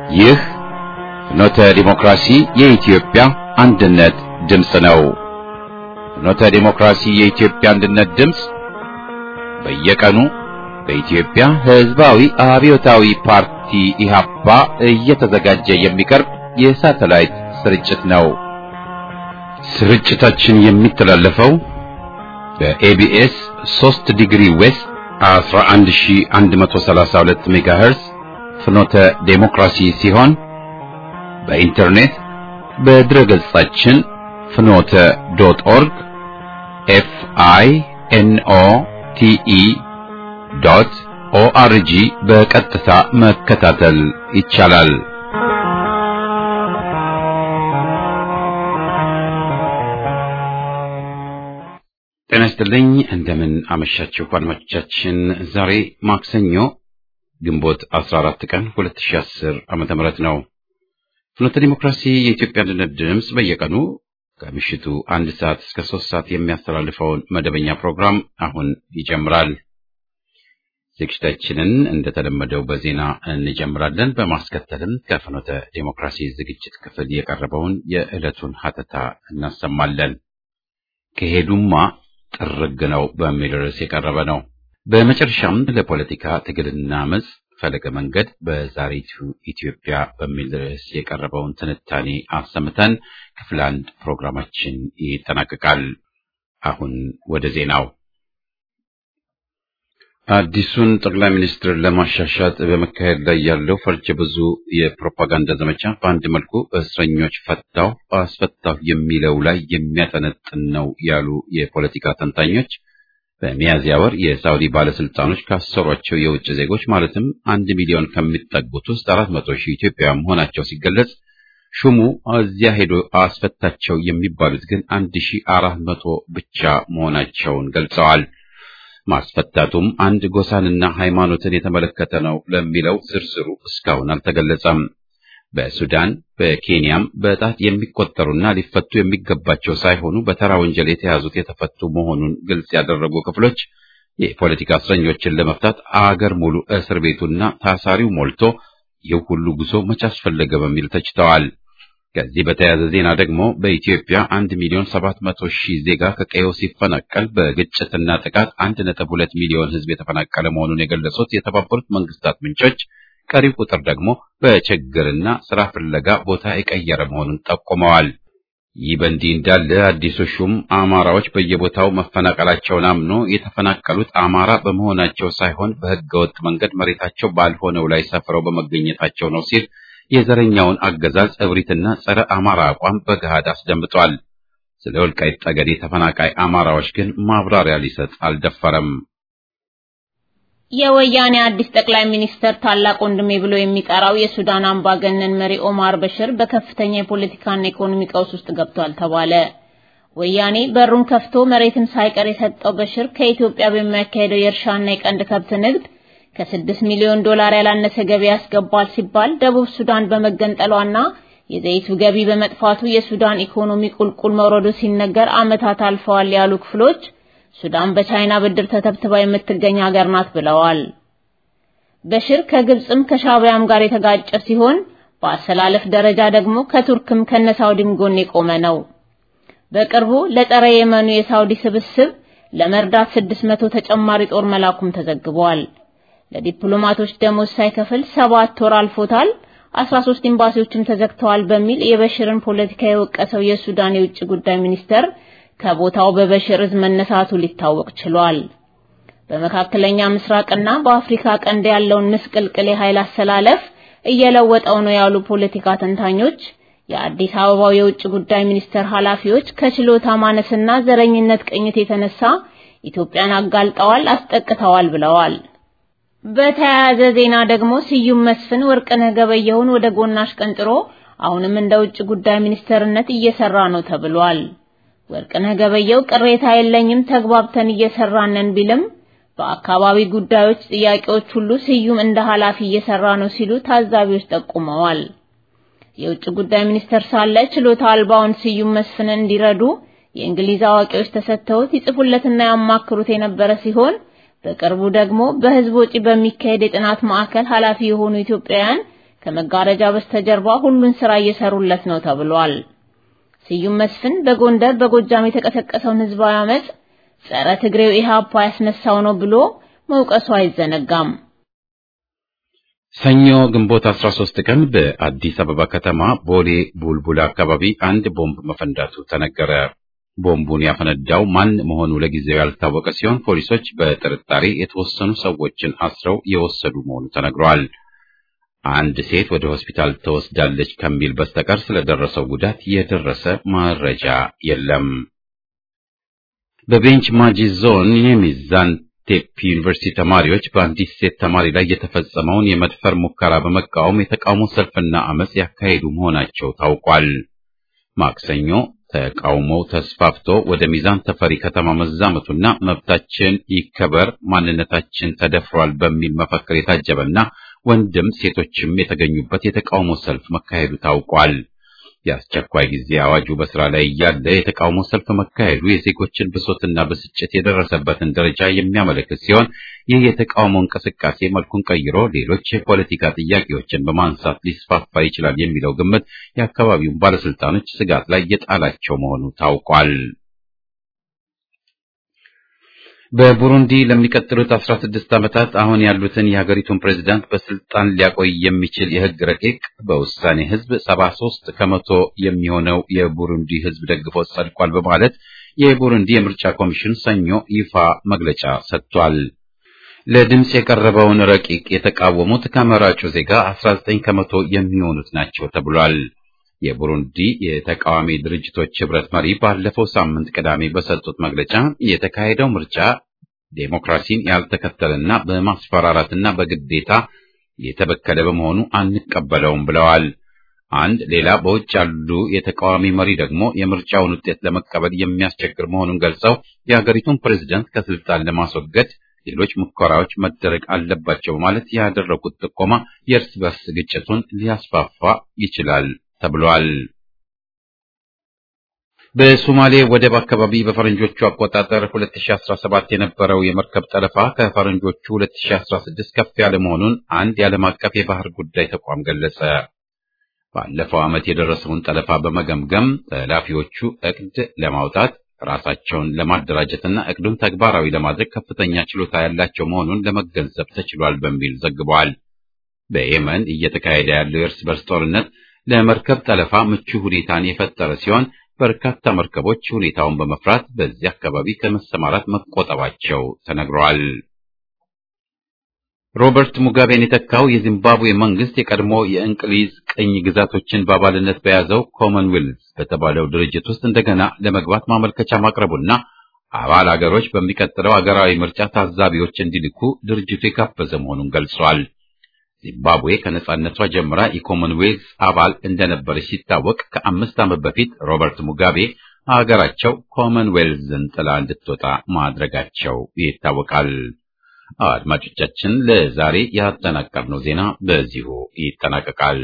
ይህ ፍኖተ ዲሞክራሲ የኢትዮጵያ አንድነት ድምፅ ነው። ፍኖተ ዲሞክራሲ የኢትዮጵያ አንድነት ድምፅ በየቀኑ በኢትዮጵያ ሕዝባዊ አብዮታዊ ፓርቲ ኢህአፓ እየተዘጋጀ የሚቀርብ የሳተላይት ስርጭት ነው። ስርጭታችን የሚተላለፈው በኤቢኤስ 3 ዲግሪ ዌስት 11132 ሜጋሄርስ ፍኖተ ዴሞክራሲ ሲሆን በኢንተርኔት በድረ ገጻችን ፍኖተ ዶት ኦርግ ኤፍ አይ ኤን ኦ ቲ ኢ ዶት ኦአርጂ በቀጥታ መከታተል ይቻላል። ጤና ይስጥልኝ። እንደምን አመሻችሁ አድማጮቻችን። ዛሬ ማክሰኞ ግንቦት 14 ቀን 2010 ዓመተ ምህረት ነው። ፍኖተ ዲሞክራሲ የኢትዮጵያ አንድነት ድምፅ በየቀኑ ከምሽቱ አንድ ሰዓት እስከ ሶስት ሰዓት የሚያስተላልፈውን መደበኛ ፕሮግራም አሁን ይጀምራል። ዝግጅታችንን እንደተለመደው በዜና እንጀምራለን። በማስከተልም ከፍኖተ ዲሞክራሲ ዝግጅት ክፍል የቀረበውን የዕለቱን ሀተታ እናሰማለን። ከሄዱማ ጥርግ ነው በሚል ርዕስ የቀረበ ነው። በመጨረሻም ለፖለቲካ ትግልና አመፅ ፈለገ መንገድ በዛሬቱ ኢትዮጵያ በሚል ርዕስ የቀረበውን ትንታኔ አሰምተን ክፍል አንድ ፕሮግራማችን ይጠናቀቃል። አሁን ወደ ዜናው። አዲሱን ጠቅላይ ሚኒስትር ለማሻሻጥ በመካሄድ ላይ ያለው ፈርጀ ብዙ የፕሮፓጋንዳ ዘመቻ በአንድ መልኩ እስረኞች ፈታው አስፈታሁ የሚለው ላይ የሚያጠነጥን ነው ያሉ የፖለቲካ ተንታኞች በሚያዝያ ወር የሳውዲ ባለስልጣኖች ካሰሯቸው የውጭ ዜጎች ማለትም አንድ ሚሊዮን ከሚጠጉት ውስጥ አራት መቶ ሺህ ኢትዮጵያውያን መሆናቸው ሲገለጽ ሹሙ እዚያ ሄዶ አስፈታቸው የሚባሉት ግን አንድ ሺህ አራት መቶ ብቻ መሆናቸውን ገልጸዋል። ማስፈታቱም አንድ ጎሳንና ሃይማኖትን የተመለከተ ነው ለሚለው ዝርዝሩ እስካሁን አልተገለጸም። በሱዳን በኬንያም በጣት የሚቆጠሩና ሊፈቱ የሚገባቸው ሳይሆኑ በተራ ወንጀል የተያዙት የተፈቱ መሆኑን ግልጽ ያደረጉ ክፍሎች የፖለቲካ እስረኞችን ለመፍታት አገር ሙሉ እስር ቤቱና ታሳሪው ሞልቶ ይህ ሁሉ ጉዞ መች አስፈለገ በሚል ተችተዋል። ከዚህ በተያያዘ ዜና ደግሞ በኢትዮጵያ አንድ ሚሊዮን ሰባት መቶ ሺህ ዜጋ ከቀየው ሲፈናቀል በግጭትና ጥቃት አንድ ነጥብ ሁለት ሚሊዮን ሕዝብ የተፈናቀለ መሆኑን የገለጹት የተባበሩት መንግስታት ምንጮች ቀሪው ቁጥር ደግሞ በችግርና ስራ ፍለጋ ቦታ የቀየረ መሆኑን ጠቁመዋል። ይህ በእንዲህ እንዳለ አዲሱ ሹም አማራዎች በየቦታው መፈናቀላቸውን አምኖ የተፈናቀሉት አማራ በመሆናቸው ሳይሆን በህገወጥ መንገድ መሬታቸው ባልሆነው ላይ ሰፍረው በመገኘታቸው ነው ሲል የዘረኛውን አገዛዝ እብሪትና ጸረ አማራ አቋም በገሃድ አስደምጧል። ስለ ወልቃይት ጠገዴ ተፈናቃይ አማራዎች ግን ማብራሪያ ሊሰጥ አልደፈረም። የወያኔ አዲስ ጠቅላይ ሚኒስተር ታላቅ ወንድሜ ብሎ የሚጠራው የሱዳን አምባገነን መሪ ኦማር በሽር በከፍተኛ የፖለቲካና ኢኮኖሚ ቀውስ ውስጥ ገብቷል ተባለ። ወያኔ በሩን ከፍቶ መሬትን ሳይቀር የሰጠው በሽር ከኢትዮጵያ በሚያካሄደው የእርሻና የቀንድ ከብት ንግድ ከስድስት ሚሊዮን ዶላር ያላነሰ ገቢ ያስገባል ሲባል ደቡብ ሱዳን በመገንጠሏና የዘይቱ ገቢ በመጥፋቱ የሱዳን ኢኮኖሚ ቁልቁል መውረዱ ሲነገር ዓመታት አልፈዋል ያሉ ክፍሎች ሱዳን በቻይና ብድር ተተብትባ የምትገኝ ሀገር ናት ብለዋል። በሽር ከግብጽም ከሻቢያም ጋር የተጋጨ ሲሆን በአሰላለፍ ደረጃ ደግሞ ከቱርክም ከነሳውዲም ጎን የቆመ ነው። በቅርቡ ለጸረ የመኑ የሳውዲ ስብስብ ለመርዳት 600 ተጨማሪ ጦር መላኩም ተዘግቧል። ለዲፕሎማቶች ደሞዝ ሳይከፍል ሰባት ወር አልፎታል፣ 13 ኤምባሲዎችም ተዘግተዋል በሚል የበሽርን ፖለቲካ የወቀሰው የሱዳን የውጭ ጉዳይ ሚኒስተር ከቦታው በበሽር እዝ መነሳቱ ሊታወቅ ችሏል። በመካከለኛ ምስራቅና በአፍሪካ ቀንድ ያለውን ምስቅልቅል የኃይል አሰላለፍ እየለወጠው ነው ያሉ ፖለቲካ ተንታኞች የአዲስ አበባው የውጭ ጉዳይ ሚኒስተር ኃላፊዎች ከችሎታ ማነስና ዘረኝነት ቅኝት የተነሳ ኢትዮጵያን አጋልጠዋል፣ አስጠቅተዋል ብለዋል። በተያያዘ ዜና ደግሞ ስዩም መስፍን ወርቅነህ ገበየሁን ወደ ጎናሽ ቀንጥሮ አሁንም እንደ ውጭ ጉዳይ ሚኒስተርነት እየሰራ ነው ተብሏል። ወርቅነህ ገበየሁ ቅሬታ የለኝም ተግባብተን እየሰራነን ቢልም በአካባቢ ጉዳዮች ጥያቄዎች ሁሉ ስዩም እንደ ኃላፊ እየሰራ ነው ሲሉ ታዛቢዎች ጠቁመዋል። የውጭ ጉዳይ ሚኒስተር ሳለ ችሎታ አልባውን ስዩም መስፍንን እንዲረዱ የእንግሊዝ አዋቂዎች ተሰጥተውት ይጽፉለትና ያማክሩት የነበረ ሲሆን በቅርቡ ደግሞ በህዝብ ወጪ በሚካሄድ የጥናት ማዕከል ኃላፊ የሆኑ ኢትዮጵያውያን ከመጋረጃ በስተጀርባ ሁሉን ስራ እየሰሩለት ነው ተብሏል። ስዩም መስፍን በጎንደር በጎጃም የተቀሰቀሰውን ህዝባዊ አመጽ ጸረ ትግሬው ኢህአፓ ያስነሳው ነው ብሎ መውቀሱ አይዘነጋም። ሰኞ ግንቦት 13 ቀን በአዲስ አበባ ከተማ ቦሌ ቡልቡላ አካባቢ አንድ ቦምብ መፈንዳቱ ተነገረ። ቦምቡን ያፈነዳው ማን መሆኑ ለጊዜው ያልታወቀ ሲሆን ፖሊሶች በጥርጣሬ የተወሰኑ ሰዎችን አስረው የወሰዱ መሆኑ ተነግሯል። አንድ ሴት ወደ ሆስፒታል ተወስዳለች ከሚል በስተቀር ስለደረሰው ጉዳት የደረሰ መረጃ የለም። በቤንች ማጂ ዞን የሚዛን ቴፒ ዩኒቨርሲቲ ተማሪዎች በአንዲት ሴት ተማሪ ላይ የተፈጸመውን የመድፈር ሙከራ በመቃወም የተቃውሞ ሰልፍና አመጽ ያካሄዱ መሆናቸው ታውቋል። ማክሰኞ ተቃውሞው ተስፋፍቶ ወደ ሚዛን ተፈሪ ከተማ መዛመቱና መብታችን ይከበር፣ ማንነታችን ተደፍሯል በሚል መፈክር የታጀበና ወንድም ሴቶችም የተገኙበት የተቃውሞ ሰልፍ መካሄዱ ታውቋል። የአስቸኳይ ጊዜ አዋጁ በስራ ላይ እያለ የተቃውሞ ሰልፍ መካሄዱ የዜጎችን ብሶትና ብስጭት የደረሰበትን ደረጃ የሚያመለክት ሲሆን ይህ የተቃውሞ እንቅስቃሴ መልኩን ቀይሮ ሌሎች የፖለቲካ ጥያቄዎችን በማንሳት ሊስፋፋ ይችላል የሚለው ግምት የአካባቢውን ባለስልጣኖች ስጋት ላይ የጣላቸው መሆኑ ታውቋል። በቡሩንዲ ለሚቀጥሉት 16 ዓመታት አሁን ያሉትን የሀገሪቱን ፕሬዝዳንት በስልጣን ሊያቆይ የሚችል የህግ ረቂቅ በውሳኔ ህዝብ 73 ከመቶ የሚሆነው የቡሩንዲ ህዝብ ደግፎት ጸድቋል በማለት የቡሩንዲ የምርጫ ኮሚሽን ሰኞ ይፋ መግለጫ ሰጥቷል። ለድምፅ የቀረበውን ረቂቅ የተቃወሙት ከመራጩ ዜጋ 19 ከመቶ የሚሆኑት ናቸው ተብሏል። የቡሩንዲ የተቃዋሚ ድርጅቶች ህብረት መሪ ባለፈው ሳምንት ቅዳሜ በሰጡት መግለጫ የተካሄደው ምርጫ ዴሞክራሲን ያልተከተለና በማስፈራራትና በግዴታ የተበከለ በመሆኑ አንቀበለውም ብለዋል። አንድ ሌላ በውጭ ያሉ የተቃዋሚ መሪ ደግሞ የምርጫውን ውጤት ለመቀበል የሚያስቸግር መሆኑን ገልጸው የሀገሪቱን ፕሬዝደንት ከስልጣን ለማስወገድ ሌሎች ሙከራዎች መደረግ አለባቸው በማለት ያደረጉት ጥቆማ የእርስ በርስ ግጭቱን ሊያስፋፋ ይችላል ተብሏል። በሶማሌ ወደብ አካባቢ በፈረንጆቹ አቆጣጠር 2017 የነበረው የመርከብ ጠለፋ ከፈረንጆቹ 2016 ከፍ ያለ መሆኑን አንድ የዓለም አቀፍ የባህር ጉዳይ ተቋም ገለጸ። ባለፈው ዓመት የደረሰውን ጠለፋ በመገምገም ጠላፊዎቹ እቅድ ለማውጣት ራሳቸውን ለማደራጀትና እቅዱን ተግባራዊ ለማድረግ ከፍተኛ ችሎታ ያላቸው መሆኑን ለመገንዘብ ተችሏል በሚል ዘግቧል። በየመን እየተካሄደ ያለው የእርስ በርስ ጦርነት ለመርከብ ጠለፋ ምቹ ሁኔታን የፈጠረ ሲሆን በርካታ መርከቦች ሁኔታውን በመፍራት በዚህ አካባቢ ከመሰማራት መቆጠባቸው ተነግሯል። ሮበርት ሙጋቤን የተካው የዚምባብዌ መንግስት የቀድሞ የእንግሊዝ ቅኝ ግዛቶችን በአባልነት በያዘው ኮመንዌልዝ በተባለው ድርጅት ውስጥ እንደገና ለመግባት ማመልከቻ ማቅረቡና አባል አገሮች በሚቀጥለው አገራዊ ምርጫ ታዛቢዎች እንዲልኩ ድርጅቱ የጋበዘ መሆኑን ገልጿል። ዚምባብዌ ከነጻነቷ ጀምራ የኮመንዌልዝ አባል እንደነበረች ሲታወቅ ከአምስት ዓመት በፊት ሮበርት ሙጋቤ ሀገራቸው ኮመንዌልዝን ጥላ እንድትወጣ ማድረጋቸው ይታወቃል። አድማጮቻችን፣ ለዛሬ ያጠናቀርነው ዜና በዚሁ ይጠናቀቃል።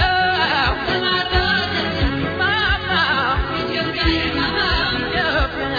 Yeah.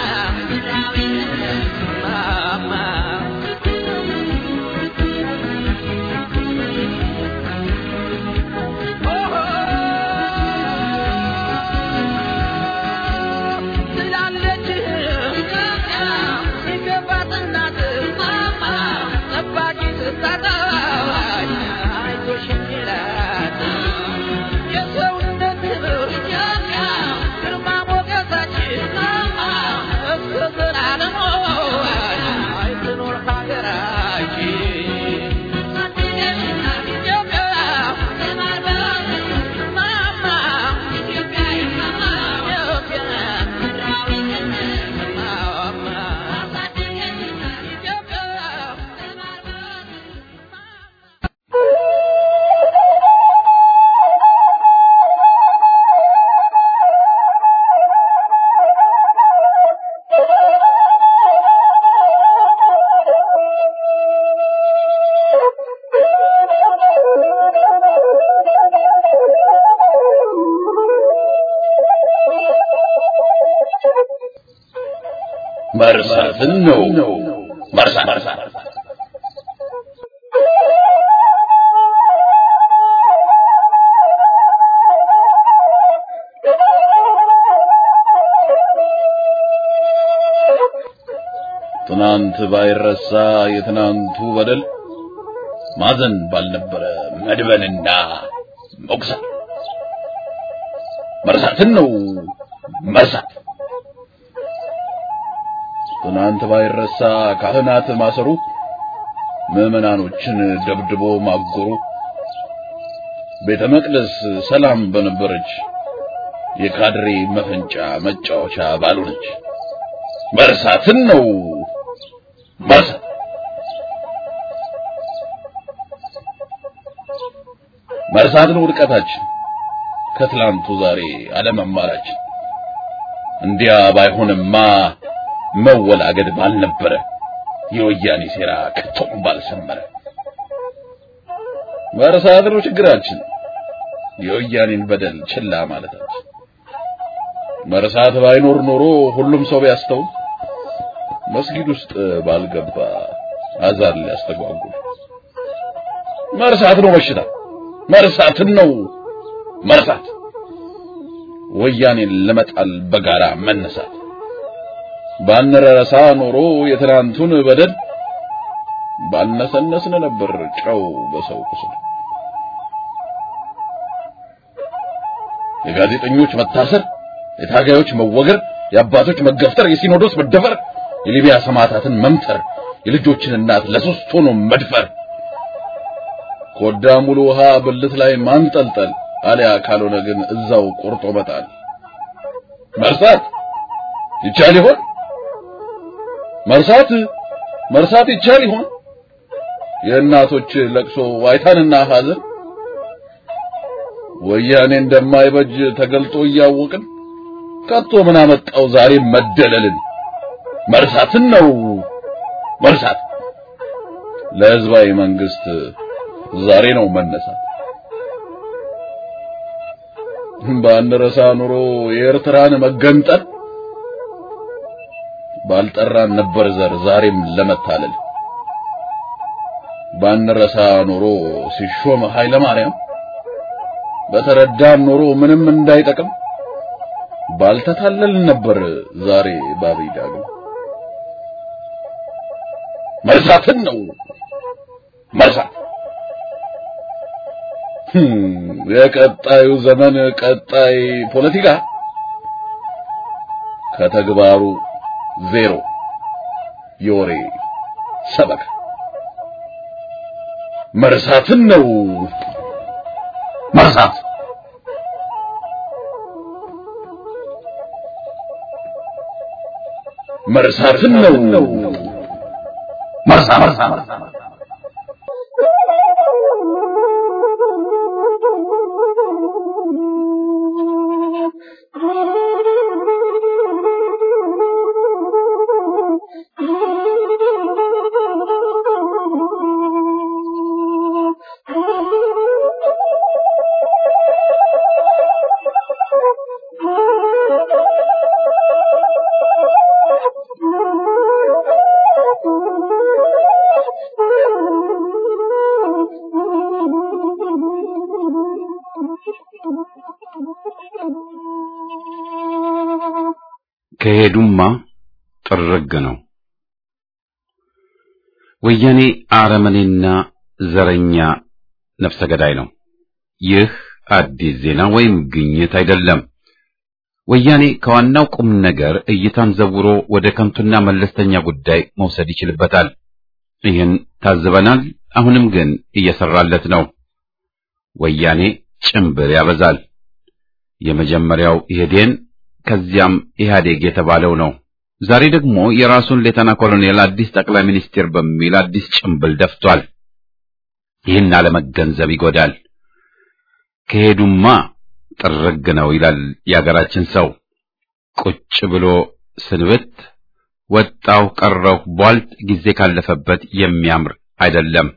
መርሳትን ነው መርሳት ትናንት ባይረሳ የትናንቱ በደል ማዘን ባልነበረ መድበንና መቁሰል መርሳትን ነው መርሳት። ትናንት ባይረሳ ካህናት ማሰሩ፣ ምዕመናኖችን ደብድቦ ማጎሩ፣ ቤተ መቅደስ ሰላም በነበረች የካድሬ መፈንጫ መጫወቻ ባልሆነች መርሳትን ነው መርሳት። መርሳትን ውድቀታችን ከትላንቱ ዛሬ አለመማራችን እንዲያ ባይሆንማ መወላገድ ባልነበረ የወያኔ ሴራ ከቶም ባልሰመረ መርሳት ነው ችግራችን የወያኔን በደል ችላ ማለታችን መርሳት ባይኖር ኖሮ ሁሉም ሰው ቢያስተውል መስጊድ ውስጥ ባልገባ አዛን ሊያስተጓጉል መርሳት ነው በሽታ መርሳትን ነው መርሳት ወያኔን ለመጣል በጋራ መነሳት ባንረሳ ኖሮ የትናንቱን በደል ባልነሰነስን ነበር ጨው በሰው ቁስል የጋዜጠኞች መታሰር የታጋዮች መወገር የአባቶች መገፍተር የሲኖዶስ መደፈር የሊቢያ ሰማዕታትን መምተር የልጆችን እናት ለሶስት ሆኖ መድፈር ኮዳ ሙሉ ውሃ ብልት ላይ ማንጠልጠል አሊያ ካልሆነ ግን እዛው ቆርጦ መጣል መርሳት ይቻል ይሆን መርሳት መርሳት ይቻል ይሆን የእናቶች ለቅሶ ዋይታንና ሐዘን ወያኔ እንደማይበጅ ተገልጦ እያወቅን ከቶ ምን አመጣው ዛሬ መደለልን መርሳትን ነው መርሳት ለህዝባዊ መንግስት ዛሬ ነው መነሳት ባንረሳ ኑሮ የኤርትራን መገንጠል ባልጠራን ነበር ዘር ዛሬም ለመታለል ባንረሳ ኑሮ ሲሾም ኃይለ ማርያም በተረዳን ኑሮ ምንም እንዳይጠቅም ባልተታለልን ነበር ዛሬ ባብይ ዳግም መርሳትን ነው መርሳት የቀጣዩ ዘመን ቀጣይ ፖለቲካ ከተግባሩ ዜሮ የወሬ ሰበካ መርሳትን ነው መርሳት መርሳትን ነው መርሳት ከሄዱማ ጥርግ ነው። ወያኔ አረመኔና ዘረኛ ነፍሰ ገዳይ ነው። ይህ አዲስ ዜና ወይም ግኝት አይደለም። ወያኔ ከዋናው ቁም ነገር እይታን ዘውሮ ወደ ከንቱና መለስተኛ ጉዳይ መውሰድ ይችልበታል። ይህን ታዝበናል። አሁንም ግን እየሰራለት ነው። ወያኔ ጭምብር ያበዛል። የመጀመሪያው ኢህዴን ከዚያም ኢህአዴግ የተባለው ነው። ዛሬ ደግሞ የራሱን ሌተና ኮሎኔል አዲስ ጠቅላይ ሚኒስትር በሚል አዲስ ጭምብል ደፍቷል። ይህን አለመገንዘብ ይጎዳል። ከሄዱማ ጥርግ ነው ይላል የአገራችን ሰው። ቁጭ ብሎ ስንብት ወጣው ቀረው ቧልት ጊዜ ካለፈበት የሚያምር አይደለም።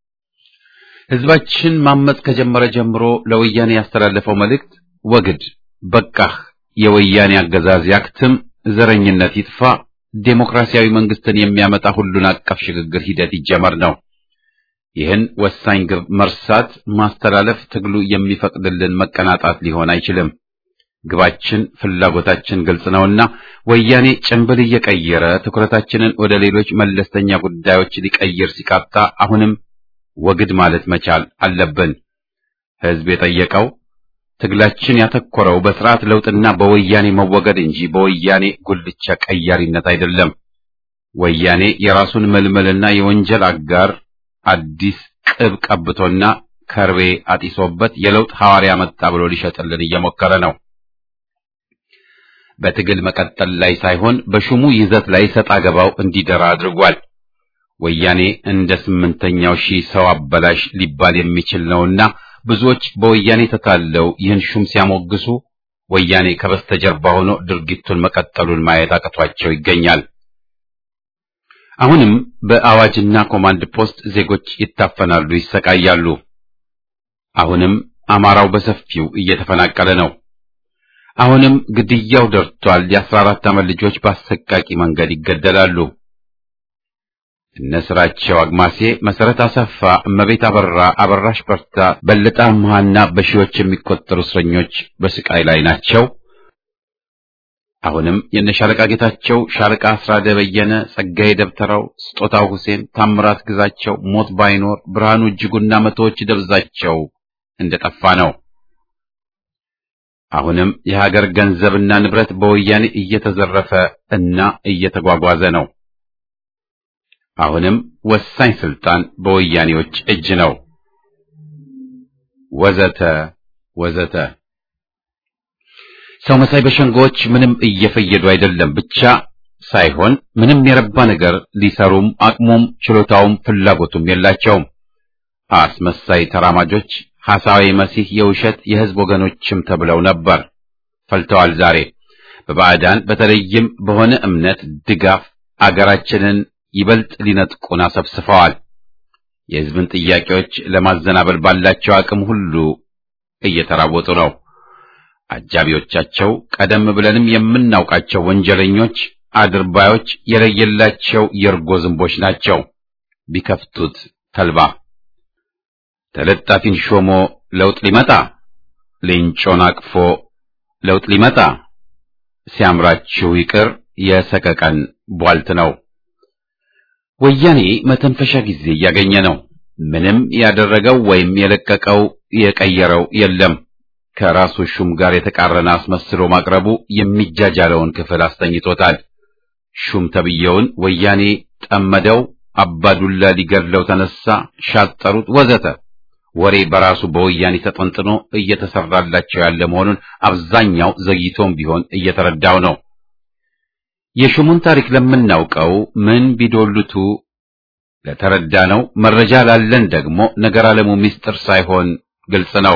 ህዝባችን ማመጽ ከጀመረ ጀምሮ ለወያኔ ያስተላለፈው መልእክት ወግድ፣ በቃህ፣ የወያኔ አገዛዝ ያክትም፣ ዘረኝነት ይጥፋ፣ ዴሞክራሲያዊ መንግስትን የሚያመጣ ሁሉን አቀፍ ሽግግር ሂደት ይጀመር ነው። ይህን ወሳኝ ግብ መርሳት፣ ማስተላለፍ ትግሉ የሚፈቅድልን መቀናጣት ሊሆን አይችልም። ግባችን፣ ፍላጎታችን ግልጽ ነውና ወያኔ ጭንብል እየቀየረ ትኩረታችንን ወደ ሌሎች መለስተኛ ጉዳዮች ሊቀይር ሲቃጣ አሁንም ወግድ ማለት መቻል አለብን። ህዝብ የጠየቀው ትግላችን ያተኮረው በስርዓት ለውጥና በወያኔ መወገድ እንጂ በወያኔ ጉልቻ ቀያሪነት አይደለም። ወያኔ የራሱን መልመልና የወንጀል አጋር አዲስ ቅብ ቀብቶና ከርቤ አጢሶበት የለውጥ ሐዋርያ መጣ ብሎ ሊሸጥልን እየሞከረ ነው። በትግል መቀጠል ላይ ሳይሆን በሹሙ ይዘት ላይ ሰጣ ገባው እንዲደራ አድርጓል። ወያኔ እንደ ስምንተኛው ሺህ ሰው አበላሽ ሊባል የሚችል ነውና ብዙዎች በወያኔ ተታለው ይህን ሹም ሲያሞግሱ ወያኔ ከበስተጀርባ ሆኖ ድርጊቱን መቀጠሉን ማየት አቅቷቸው ይገኛል። አሁንም በአዋጅና ኮማንድ ፖስት ዜጎች ይታፈናሉ፣ ይሰቃያሉ። አሁንም አማራው በሰፊው እየተፈናቀለ ነው። አሁንም ግድያው ደርቷል። የአስራ አራት ዓመት ልጆች በአሰቃቂ መንገድ ይገደላሉ። እነ ስራቸው አግማሴ፣ መሰረት አሰፋ፣ እመቤት አበራ፣ አበራሽ በርታ፣ በለጠ አምሃና በሺዎች የሚቆጠሩ እስረኞች በስቃይ ላይ ናቸው። አሁንም የነ ሻለቃ ጌታቸው፣ ሻለቃ አስራደ በየነ፣ ጸጋዬ ደብተራው፣ ስጦታው ሁሴን፣ ታምራት ግዛቸው ሞት ባይኖር ብርሃኑ እጅጉና መቶዎች ደብዛቸው እንደጠፋ ነው። አሁንም የሀገር ገንዘብና ንብረት በወያኔ እየተዘረፈ እና እየተጓጓዘ ነው። አሁንም ወሳኝ ስልጣን በወያኔዎች እጅ ነው። ወዘተ ወዘተ። ሰው መሳይ በሸንጎዎች ምንም እየፈየዱ አይደለም ብቻ ሳይሆን ምንም የረባ ነገር ሊሰሩም አቅሙም ችሎታውም ፍላጎቱም የላቸውም። አስመሳይ ተራማጆች ሐሳዊ መሲህ የውሸት የሕዝብ ወገኖችም ተብለው ነበር፣ ፈልተዋል። ዛሬ በባዕዳን በተለይም በሆነ እምነት ድጋፍ አገራችንን ይበልጥ ሊነጥቁን አሰብስፈዋል። የሕዝብን ጥያቄዎች ለማዘናበል ባላቸው አቅም ሁሉ እየተራወጡ ነው። አጃቢዎቻቸው ቀደም ብለንም የምናውቃቸው ወንጀለኞች፣ አድርባዮች፣ የለየላቸው የእርጎ ዝንቦች ናቸው። ቢከፍቱት ተልባ ተለጣፊን ሾሞ ለውጥ ሊመጣ ሌንጮን አቅፎ ለውጥ ሊመጣ ሲያምራችሁ ይቅር የሰቀቀን ቧልት ነው። ወያኔ መተንፈሻ ጊዜ እያገኘ ነው። ምንም ያደረገው ወይም የለቀቀው የቀየረው የለም። ከራሱ ሹም ጋር የተቃረነ አስመስሎ ማቅረቡ የሚጃጃለውን ክፍል አስተኝቶታል። ሹም ተብየውን ወያኔ ጠመደው፣ አባዱላ ሊገድለው ተነሳ፣ ሻጠሩት፣ ወዘተ ወሬ በራሱ በወያኔ ተጠንጥኖ እየተሰራላቸው ያለ መሆኑን አብዛኛው ዘግይቶም ቢሆን እየተረዳው ነው። የሹሙን ታሪክ ለምናውቀው ምን ቢዶልቱ ለተረዳ ነው። መረጃ ላለን ደግሞ ነገር ዓለሙ ምስጢር ሳይሆን ግልጽ ነው።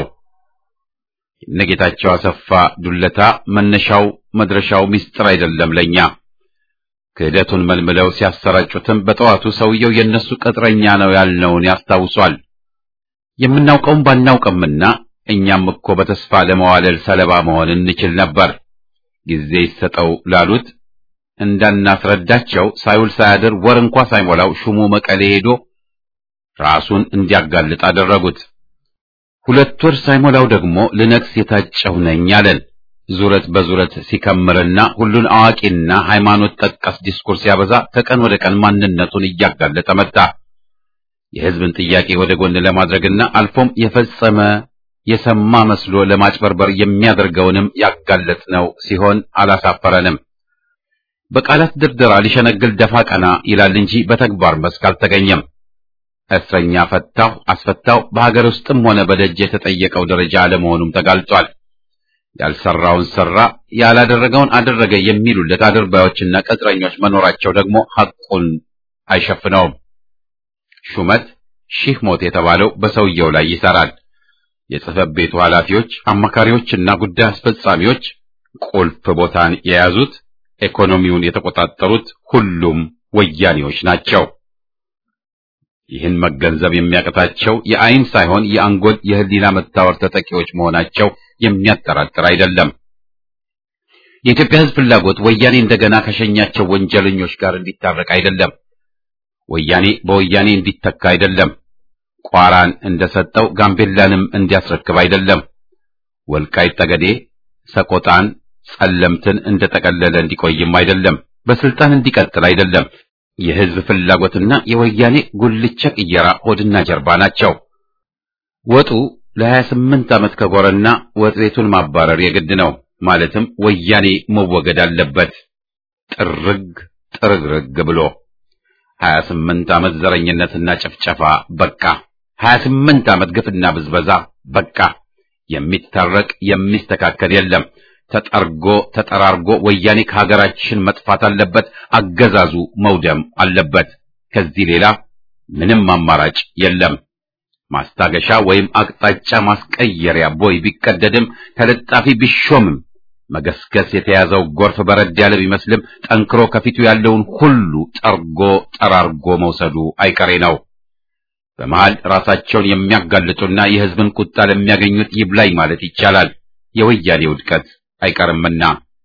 የነጌታቸው አሰፋ ዱለታ መነሻው መድረሻው ምስጢር አይደለም ለኛ። ክህደቱን መልምለው ሲያሰራጩትም በጠዋቱ ሰውየው የነሱ ቅጥረኛ ነው ያልነውን ያስታውሷል። የምናውቀውም ባናውቅምና እኛም እኮ በተስፋ ለመዋለል ሰለባ መሆን እንችል ነበር። ጊዜ ይሰጠው ላሉት እንዳናስረዳቸው ሳይውል ሳያድር ወር እንኳ ሳይሞላው ሹሙ መቀሌ ሄዶ ራሱን እንዲያጋልጥ አደረጉት። ሁለት ወር ሳይሞላው ደግሞ ልነግስ የታጨሁ ነኝ አለን። ዙረት በዙረት ሲከምርና ሁሉን አዋቂና ሃይማኖት ጠቀስ ዲስኩርስ ሲያበዛ ከቀን ወደ ቀን ማንነቱን እያጋለጠ መጣ። የሕዝብን ጥያቄ ወደ ጎን ለማድረግና አልፎም የፈጸመ የሰማ መስሎ ለማጭበርበር የሚያደርገውንም ያጋለጥነው ሲሆን አላሳፈረንም። በቃላት ድርደራ ሊሸነግል ደፋ ቀና ይላል እንጂ በተግባር መስክ አልተገኘም። እስረኛ ፈታሁ አስፈታሁ በሀገር ውስጥም ሆነ በደጅ የተጠየቀው ደረጃ አለመሆኑም ተጋልጧል። ያልሰራውን ሰራ፣ ያላደረገውን አደረገ የሚሉለት አድርባዮችና ቅጥረኞች መኖራቸው ደግሞ ሐቁን አይሸፍነውም። ሹመት ሺህ ሞት የተባለው በሰውየው ላይ ይሰራል። የጽሕፈት ቤቱ ኃላፊዎች፣ አማካሪዎችና ጉዳይ አስፈጻሚዎች ቁልፍ ቦታን የያዙት ኢኮኖሚውን የተቆጣጠሩት ሁሉም ወያኔዎች ናቸው። ይህን መገንዘብ የሚያቅታቸው የአይን ሳይሆን የአንጎል የሕሊና መታወር ተጠቂዎች መሆናቸው የሚያጠራጥር አይደለም። የኢትዮጵያ ሕዝብ ፍላጎት ወያኔ እንደገና ከሸኛቸው ወንጀለኞች ጋር እንዲታረቅ አይደለም። ወያኔ በወያኔ እንዲተካ አይደለም። ቋራን እንደሰጠው ጋምቤላንም እንዲያስረክብ አይደለም። ወልቃይት ጠገዴ፣ ሰቆጣን፣ ጸለምትን እንደጠቀለለ እንዲቆይም አይደለም። በስልጣን እንዲቀጥል አይደለም። የሕዝብ ፍላጎትና የወያኔ ጉልቻ ቅየራ ሆድና ጀርባ ናቸው። ወጡ ለሀያ ስምንት ዓመት ከጎረና ወጥ ቤቱን ማባረር የግድ ነው። ማለትም ወያኔ መወገድ አለበት ጥርግ ጥርግርግ ብሎ ሀያ ስምንት ዓመት ዘረኝነትና ጭፍጨፋ በቃ። ሀያ ስምንት ዓመት ግፍና ብዝበዛ በቃ። የሚታረቅ የሚስተካከል የለም። ተጠርጎ ተጠራርጎ ወያኔ ከሀገራችን መጥፋት አለበት። አገዛዙ መውደም አለበት። ከዚህ ሌላ ምንም አማራጭ የለም። ማስታገሻ ወይም አቅጣጫ ማስቀየሪያ ቦይ ቢቀደድም ተለጣፊ ቢሾምም መገስገስ የተያዘው ጎርፍ በረድ ያለ ቢመስልም ጠንክሮ ከፊቱ ያለውን ሁሉ ጠርጎ ጠራርጎ መውሰዱ አይቀሬ ነው። በመሃል ራሳቸውን የሚያጋልጡና የሕዝብን ቁጣ ለሚያገኙት ይብላኝ ማለት ይቻላል። የወያኔ ውድቀት አይቀርምና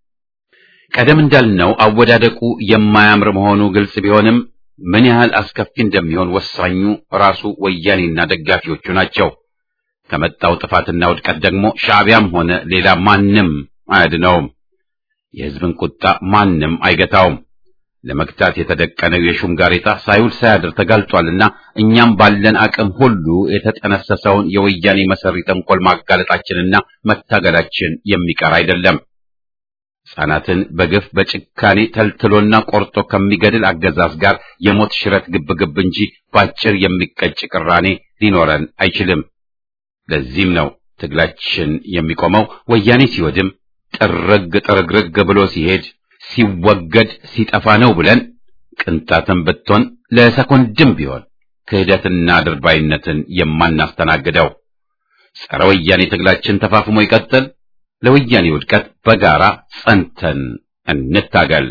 ቀደም እንዳልነው አወዳደቁ የማያምር መሆኑ ግልጽ ቢሆንም ምን ያህል አስከፊ እንደሚሆን ወሳኙ ራሱ ወያኔና ደጋፊዎቹ ናቸው። ከመጣው ጥፋትና ውድቀት ደግሞ ሻዕቢያም ሆነ ሌላ ማንም አያድነውም። የሕዝብን ቁጣ ማንም አይገታውም። ለመግታት የተደቀነው የሹም ጋሬጣ ሳይውል ሳያድር ተጋልጧልና እኛም ባለን አቅም ሁሉ የተጠነሰሰውን የወያኔ መሰሪ ተንኮል ማጋለጣችንና መታገላችን የሚቀር አይደለም። ሕፃናትን በግፍ በጭካኔ ተልትሎና ቆርጦ ከሚገድል አገዛዝ ጋር የሞት ሽረት ግብግብ እንጂ ባጭር የሚቀጭ ቅራኔ ሊኖረን አይችልም። ለዚህም ነው ትግላችን የሚቆመው ወያኔ ሲወድም ጥርግ ጥርግርግ ብሎ ሲሄድ ሲወገድ ሲጠፋ ነው ብለን ቅንጣትም ብትሆን ለሰኮንድም ቢሆን ክህደትና ድርባይነትን የማናስተናግደው። ጸረ ወያኔ ትግላችን ተፋፍሞ ይቀጥል። ለወያኔ ውድቀት በጋራ ጸንተን እንታገል።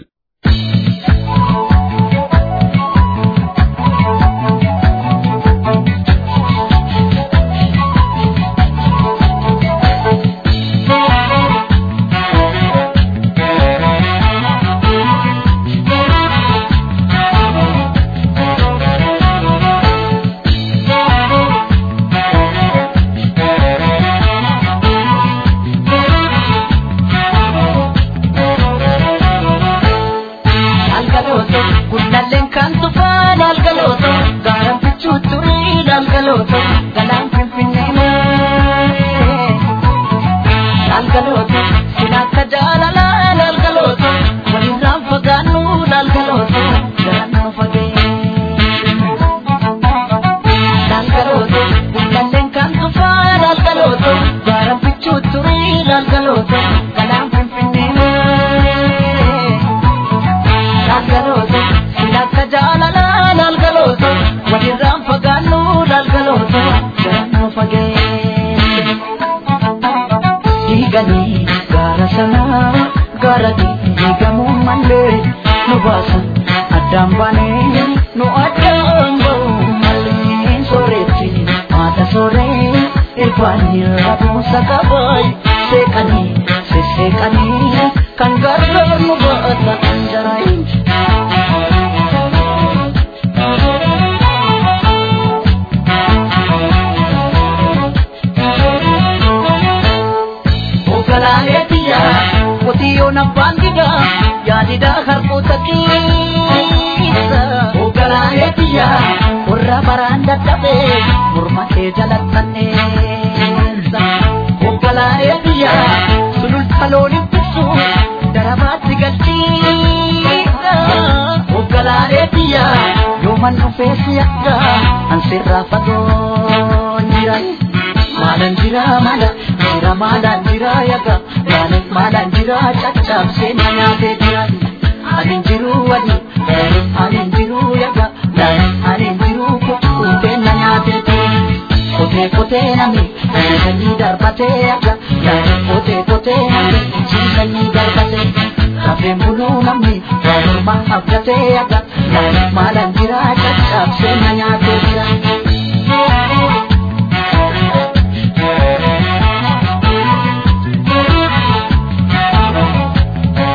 Thank you.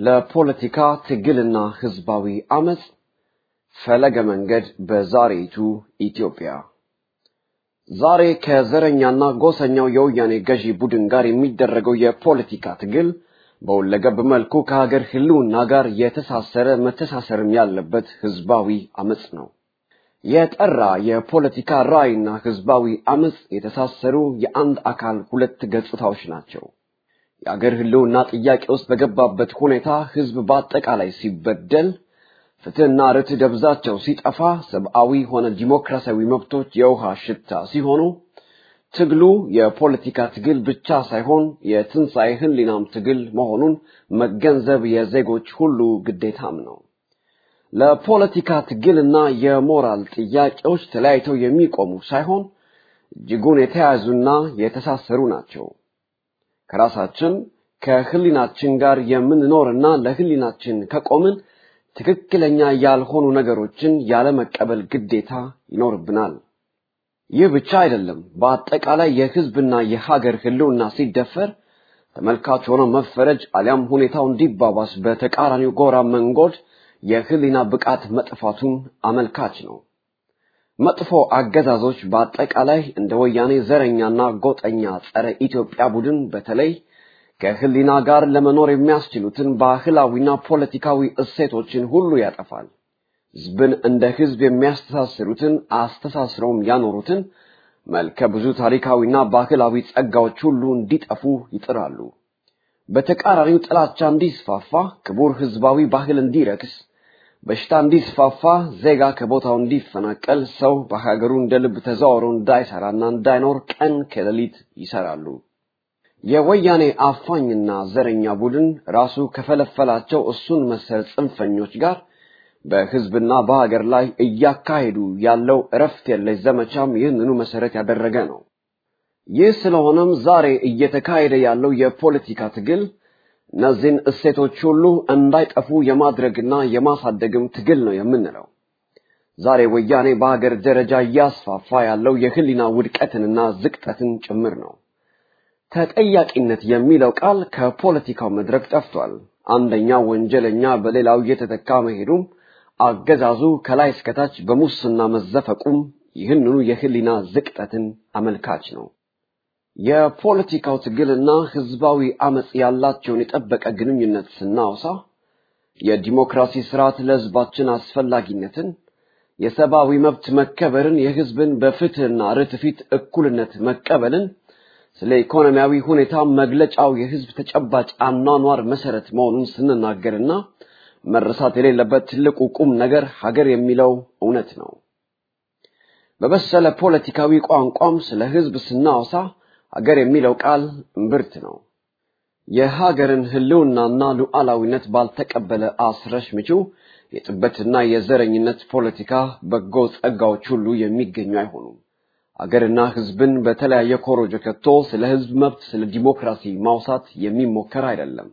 ለፖለቲካ ትግልና ህዝባዊ አመጽ ፈለገ መንገድ በዛሬይቱ ኢትዮጵያ ዛሬ ከዘረኛና ጎሰኛው የወያኔ ገዢ ቡድን ጋር የሚደረገው የፖለቲካ ትግል በሁለገብ መልኩ ከሀገር ህልውና ጋር የተሳሰረ መተሳሰርም ያለበት ህዝባዊ አመጽ ነው። የጠራ የፖለቲካ ራዕይና ህዝባዊ አመጽ የተሳሰሩ የአንድ አካል ሁለት ገጽታዎች ናቸው። የአገር ህልውና ጥያቄ ውስጥ በገባበት ሁኔታ ህዝብ በአጠቃላይ ሲበደል፣ ፍትህና ርትዕ ደብዛቸው ሲጠፋ፣ ሰብአዊ ሆነ ዲሞክራሲያዊ መብቶች የውሃ ሽታ ሲሆኑ ትግሉ የፖለቲካ ትግል ብቻ ሳይሆን የትንሣኤ ህሊናም ትግል መሆኑን መገንዘብ የዜጎች ሁሉ ግዴታም ነው። ለፖለቲካ ትግልና የሞራል ጥያቄዎች ተለያይተው የሚቆሙ ሳይሆን እጅጉን የተያያዙና የተሳሰሩ ናቸው። ከራሳችን ከህሊናችን ጋር የምንኖርና ለህሊናችን ከቆምን ትክክለኛ ያልሆኑ ነገሮችን ያለመቀበል ግዴታ ይኖርብናል። ይህ ብቻ አይደለም። በአጠቃላይ የህዝብና የሀገር ህልውና ሲደፈር ተመልካች ሆኖ መፈረጅ አሊያም ሁኔታው እንዲባባስ በተቃራኒው ጎራ መንጎድ የህሊና ብቃት መጥፋቱን አመልካች ነው። መጥፎ አገዛዞች በአጠቃላይ እንደ ወያኔ ዘረኛና ጎጠኛ ጸረ ኢትዮጵያ ቡድን በተለይ ከህሊና ጋር ለመኖር የሚያስችሉትን ባህላዊና ፖለቲካዊ እሴቶችን ሁሉ ያጠፋል። ህዝብን እንደ ህዝብ የሚያስተሳስሩትን አስተሳስረውም ያኖሩትን መልከ ብዙ ታሪካዊና ባህላዊ ጸጋዎች ሁሉ እንዲጠፉ ይጥራሉ። በተቃራኒው ጥላቻ እንዲስፋፋ፣ ክቡር ህዝባዊ ባህል እንዲረክስ፣ በሽታ እንዲስፋፋ፣ ዜጋ ከቦታው እንዲፈናቀል፣ ሰው በሀገሩ እንደ ልብ ተዘዋውሮ እንዳይሰራና እንዳይኖር ቀን ከሌሊት ይሰራሉ። የወያኔ አፋኝና ዘረኛ ቡድን ራሱ ከፈለፈላቸው እሱን መሰል ጽንፈኞች ጋር በህዝብና በሀገር ላይ እያካሄዱ ያለው እረፍት የለሽ ዘመቻም ይህንኑ መሰረት ያደረገ ነው። ይህ ስለሆነም ዛሬ እየተካሄደ ያለው የፖለቲካ ትግል እነዚህን እሴቶች ሁሉ እንዳይጠፉ የማድረግና የማሳደግም ትግል ነው የምንለው። ዛሬ ወያኔ በሀገር ደረጃ እያስፋፋ ያለው የህሊና ውድቀትንና ዝቅጠትን ጭምር ነው። ተጠያቂነት የሚለው ቃል ከፖለቲካው መድረክ ጠፍቷል። አንደኛው ወንጀለኛ በሌላው እየተተካ መሄዱም አገዛዙ ከላይ እስከታች በሙስና መዘፈቁም ይህንኑ የህሊና ዝቅጠትን አመልካች ነው። የፖለቲካው ትግልና ህዝባዊ አመጽ ያላቸውን የጠበቀ ግንኙነት ስናወሳ የዲሞክራሲ ስርዓት ለህዝባችን አስፈላጊነትን፣ የሰብአዊ መብት መከበርን፣ የህዝብን በፍትህና ርትዕ ፊት እኩልነት መቀበልን፣ ስለ ኢኮኖሚያዊ ሁኔታ መግለጫው የህዝብ ተጨባጭ አኗኗር መሰረት መሆኑን ስንናገርና መረሳት የሌለበት ትልቁ ቁም ነገር ሀገር የሚለው እውነት ነው። በበሰለ ፖለቲካዊ ቋንቋም ስለ ህዝብ ስናወሳ ሀገር የሚለው ቃል እምብርት ነው። የሀገርን ህልውናና ሉዓላዊነት ባልተቀበለ አስረሽ ምጪው የጥበትና የዘረኝነት ፖለቲካ በጎ ጸጋዎች ሁሉ የሚገኙ አይሆኑም። አገርና ህዝብን በተለያየ ኮሮጆ ከቶ ስለ ህዝብ መብት፣ ስለ ዲሞክራሲ ማውሳት የሚሞከር አይደለም።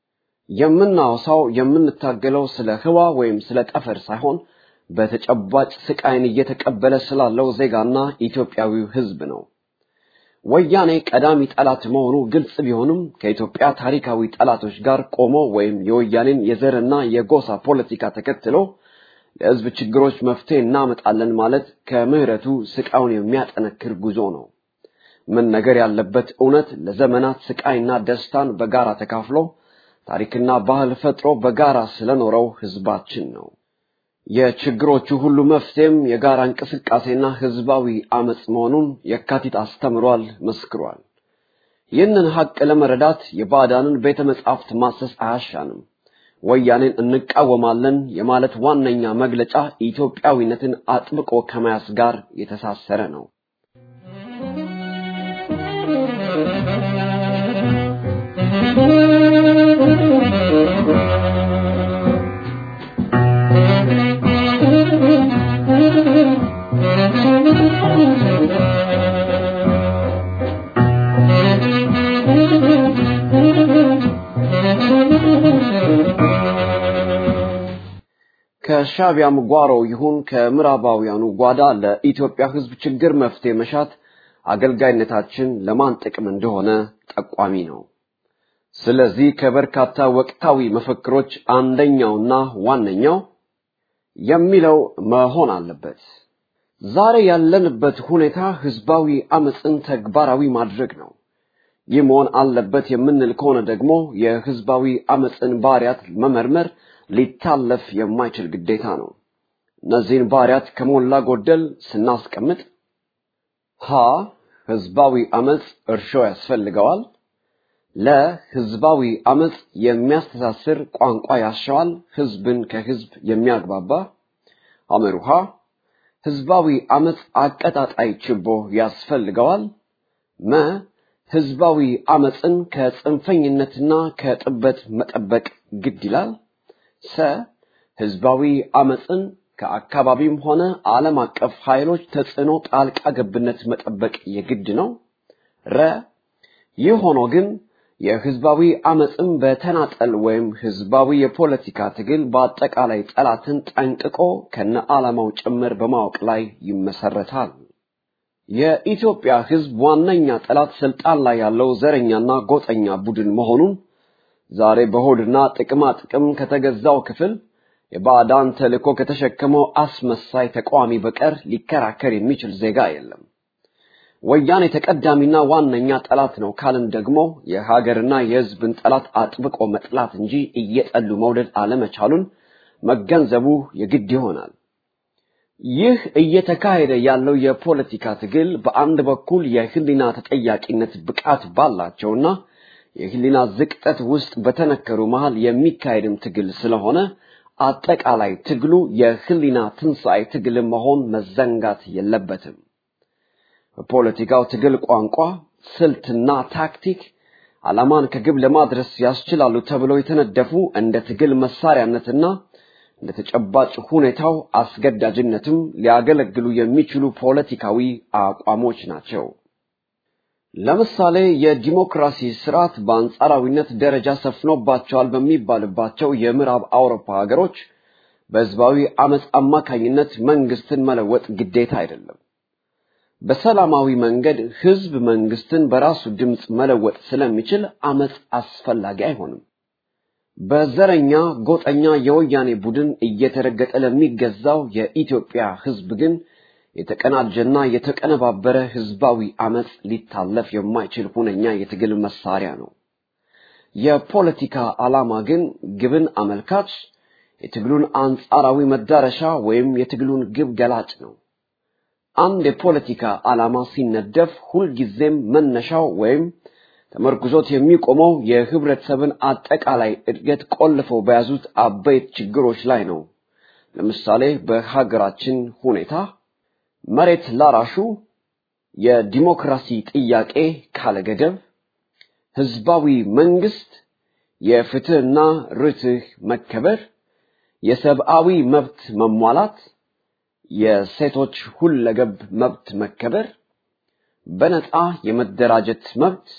የምናወሳው የምንታገለው ስለ ህዋ ወይም ስለ ጠፈር ሳይሆን በተጨባጭ ስቃይን እየተቀበለ ስላለው ዜጋና ኢትዮጵያዊው ህዝብ ነው። ወያኔ ቀዳሚ ጠላት መሆኑ ግልጽ ቢሆንም ከኢትዮጵያ ታሪካዊ ጠላቶች ጋር ቆሞ ወይም የወያኔን የዘርና የጎሳ ፖለቲካ ተከትሎ ለህዝብ ችግሮች መፍትሄ እናመጣለን ማለት ከምህረቱ ስቃዩን የሚያጠነክር ጉዞ ነው። ምን ነገር ያለበት እውነት ለዘመናት ስቃይና ደስታን በጋራ ተካፍሎ ታሪክና ባህል ፈጥሮ በጋራ ስለኖረው ህዝባችን ነው። የችግሮቹ ሁሉ መፍትሄም የጋራ እንቅስቃሴና ህዝባዊ አመጽ መሆኑን የካቲት አስተምሯል፣ መስክሯል። ይህንን ሀቅ ለመረዳት የባዕዳንን ቤተ መጻሕፍት ማሰስ አያሻንም። ወያኔን እንቃወማለን የማለት ዋነኛ መግለጫ ኢትዮጵያዊነትን አጥብቆ ከመያዝ ጋር የተሳሰረ ነው። ከሻቢያም ጓሮ ይሁን ከምዕራባውያኑ ጓዳ ለኢትዮጵያ ህዝብ ችግር መፍትሄ መሻት አገልጋይነታችን ለማን ጥቅም እንደሆነ ጠቋሚ ነው። ስለዚህ ከበርካታ ወቅታዊ መፈክሮች አንደኛውና ዋነኛው የሚለው መሆን አለበት። ዛሬ ያለንበት ሁኔታ ህዝባዊ አመፅን ተግባራዊ ማድረግ ነው። ይህ መሆን አለበት የምንል ከሆነ ደግሞ የህዝባዊ አመፅን ባህሪያት መመርመር ሊታለፍ የማይችል ግዴታ ነው። እነዚህን ባህሪያት ከሞላ ጎደል ስናስቀምጥ ሀ ህዝባዊ አመፅ እርሾ ያስፈልገዋል። ለህዝባዊ አመፅ የሚያስተሳስር ቋንቋ ያሻዋል፣ ህዝብን ከህዝብ የሚያግባባ አመሩሃ ህዝባዊ አመፅ አቀጣጣይ ችቦ ያስፈልገዋል። መ ህዝባዊ አመፅን ከጽንፈኝነትና ከጥበት መጠበቅ ግድ ይላል። ሰ ህዝባዊ አመፅን ከአካባቢም ሆነ ዓለም አቀፍ ኃይሎች ተጽዕኖ ጣልቃ ገብነት መጠበቅ የግድ ነው። ረ ይህ ሆኖ ግን የህዝባዊ አመፅን በተናጠል ወይም ህዝባዊ የፖለቲካ ትግል በአጠቃላይ ጠላትን ጠንቅቆ ከነ ዓላማው ጭምር በማወቅ ላይ ይመሰረታል። የኢትዮጵያ ህዝብ ዋነኛ ጠላት ስልጣን ላይ ያለው ዘረኛና ጎጠኛ ቡድን መሆኑን ዛሬ በሆድና ጥቅማ ጥቅም ከተገዛው ክፍል የባዕዳን ተልእኮ ከተሸከመው አስመሳይ ተቃዋሚ በቀር ሊከራከር የሚችል ዜጋ የለም። ወያኔ ተቀዳሚና ዋነኛ ጠላት ነው ካልን ደግሞ የሀገርና የህዝብን ጠላት አጥብቆ መጥላት እንጂ እየጠሉ መውደድ አለመቻሉን መገንዘቡ የግድ ይሆናል። ይህ እየተካሄደ ያለው የፖለቲካ ትግል በአንድ በኩል የህሊና ተጠያቂነት ብቃት ባላቸውና የህሊና ዝቅጠት ውስጥ በተነከሩ መሃል የሚካሄድም ትግል ስለሆነ አጠቃላይ ትግሉ የህሊና ትንሣኤ ትግል መሆን መዘንጋት የለበትም። በፖለቲካው ትግል ቋንቋ፣ ስልትና ታክቲክ ዓላማን ከግብ ለማድረስ ያስችላሉ ተብለው የተነደፉ እንደ ትግል መሳሪያነትና እንደ ተጨባጭ ሁኔታው አስገዳጅነትም ሊያገለግሉ የሚችሉ ፖለቲካዊ አቋሞች ናቸው። ለምሳሌ የዲሞክራሲ ስርዓት በአንጻራዊነት ደረጃ ሰፍኖባቸዋል በሚባልባቸው የምዕራብ አውሮፓ ሀገሮች በህዝባዊ አመፅ አማካኝነት መንግስትን መለወጥ ግዴታ አይደለም። በሰላማዊ መንገድ ህዝብ መንግስትን በራሱ ድምፅ መለወጥ ስለሚችል አመፅ አስፈላጊ አይሆንም። በዘረኛ ጎጠኛ የወያኔ ቡድን እየተረገጠ ለሚገዛው የኢትዮጵያ ህዝብ ግን የተቀናጀና የተቀነባበረ ህዝባዊ አመፅ ሊታለፍ የማይችል ሁነኛ የትግል መሳሪያ ነው። የፖለቲካ ዓላማ ግን ግብን አመልካች፣ የትግሉን አንጻራዊ መዳረሻ ወይም የትግሉን ግብ ገላጭ ነው። አንድ የፖለቲካ ዓላማ ሲነደፍ ሁልጊዜም መነሻው ወይም ተመርኩዞት የሚቆመው የህብረተሰብን አጠቃላይ እድገት ቆልፈው በያዙት አበይት ችግሮች ላይ ነው። ለምሳሌ በሀገራችን ሁኔታ መሬት ላራሹ የዲሞክራሲ ጥያቄ ካለገደብ፣ ህዝባዊ መንግስት፣ የፍትህና ርትህ መከበር፣ የሰብአዊ መብት መሟላት፣ የሴቶች ሁለገብ መብት መከበር፣ በነፃ የመደራጀት መብት፣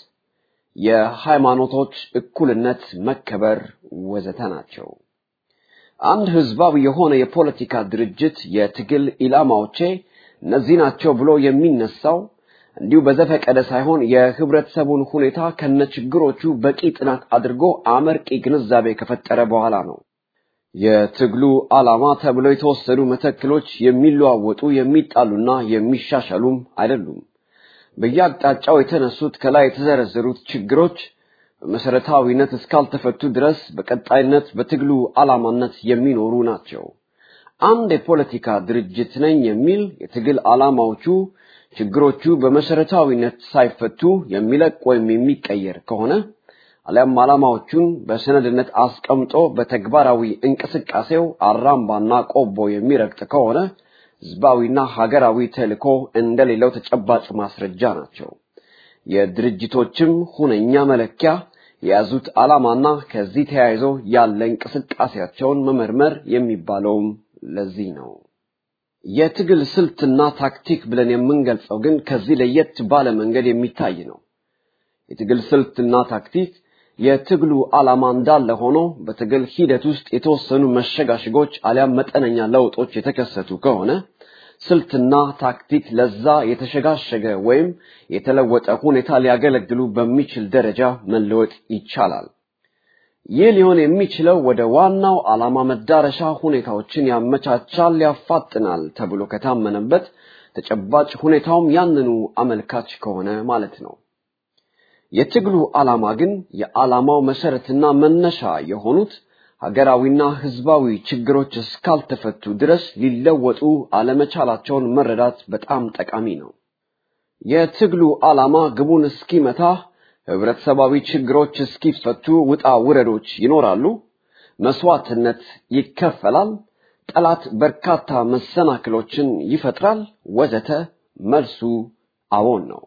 የሃይማኖቶች እኩልነት መከበር ወዘተ ናቸው። አንድ ህዝባዊ የሆነ የፖለቲካ ድርጅት የትግል ኢላማዎቼ እነዚህ ናቸው ብሎ የሚነሳው እንዲሁ በዘፈቀደ ሳይሆን የህብረተሰቡን ሁኔታ ከነችግሮቹ በቂ ጥናት አድርጎ አመርቂ ግንዛቤ ከፈጠረ በኋላ ነው። የትግሉ ዓላማ ተብለው የተወሰዱ መተክሎች የሚለዋወጡ የሚጣሉና የሚሻሻሉም አይደሉም። በየአቅጣጫው የተነሱት ከላይ የተዘረዘሩት ችግሮች በመሰረታዊነት እስካልተፈቱ ድረስ በቀጣይነት በትግሉ ዓላማነት የሚኖሩ ናቸው። አንድ የፖለቲካ ድርጅት ነኝ የሚል የትግል ዓላማዎቹ ችግሮቹ በመሰረታዊነት ሳይፈቱ የሚለቅ ወይም የሚቀየር ከሆነ አሊያም ዓላማዎቹን በሰነድነት አስቀምጦ በተግባራዊ እንቅስቃሴው አራምባና ቆቦ የሚረግጥ ከሆነ ህዝባዊና ሀገራዊ ተልእኮ እንደሌለው ተጨባጭ ማስረጃ ናቸው። የድርጅቶችም ሁነኛ መለኪያ የያዙት ዓላማና ከዚህ ተያይዞ ያለ እንቅስቃሴያቸውን መመርመር የሚባለውም ለዚህ ነው። የትግል ስልትና ታክቲክ ብለን የምንገልጸው ግን ከዚህ ለየት ባለ መንገድ የሚታይ ነው። የትግል ስልትና ታክቲክ የትግሉ ዓላማ እንዳለ ሆኖ በትግል ሂደት ውስጥ የተወሰኑ መሸጋሸጎች አሊያም መጠነኛ ለውጦች የተከሰቱ ከሆነ ስልትና ታክቲክ ለዛ የተሸጋሸገ ወይም የተለወጠ ሁኔታ ሊያገለግሉ በሚችል ደረጃ መለወጥ ይቻላል። ይህ ሊሆን የሚችለው ወደ ዋናው ዓላማ መዳረሻ ሁኔታዎችን ያመቻቻል፣ ያፋጥናል ተብሎ ከታመነበት ተጨባጭ ሁኔታውም ያንኑ አመልካች ከሆነ ማለት ነው። የትግሉ ዓላማ ግን የዓላማው መሰረትና መነሻ የሆኑት ሀገራዊና ህዝባዊ ችግሮች እስካልተፈቱ ድረስ ሊለወጡ አለመቻላቸውን መረዳት በጣም ጠቃሚ ነው። የትግሉ ዓላማ ግቡን እስኪመታ ህብረተሰባዊ ችግሮች እስኪፈቱ ውጣ ውረዶች ይኖራሉ፣ መስዋዕትነት ይከፈላል፣ ጠላት በርካታ መሰናክሎችን ይፈጥራል፣ ወዘተ። መልሱ አዎን ነው።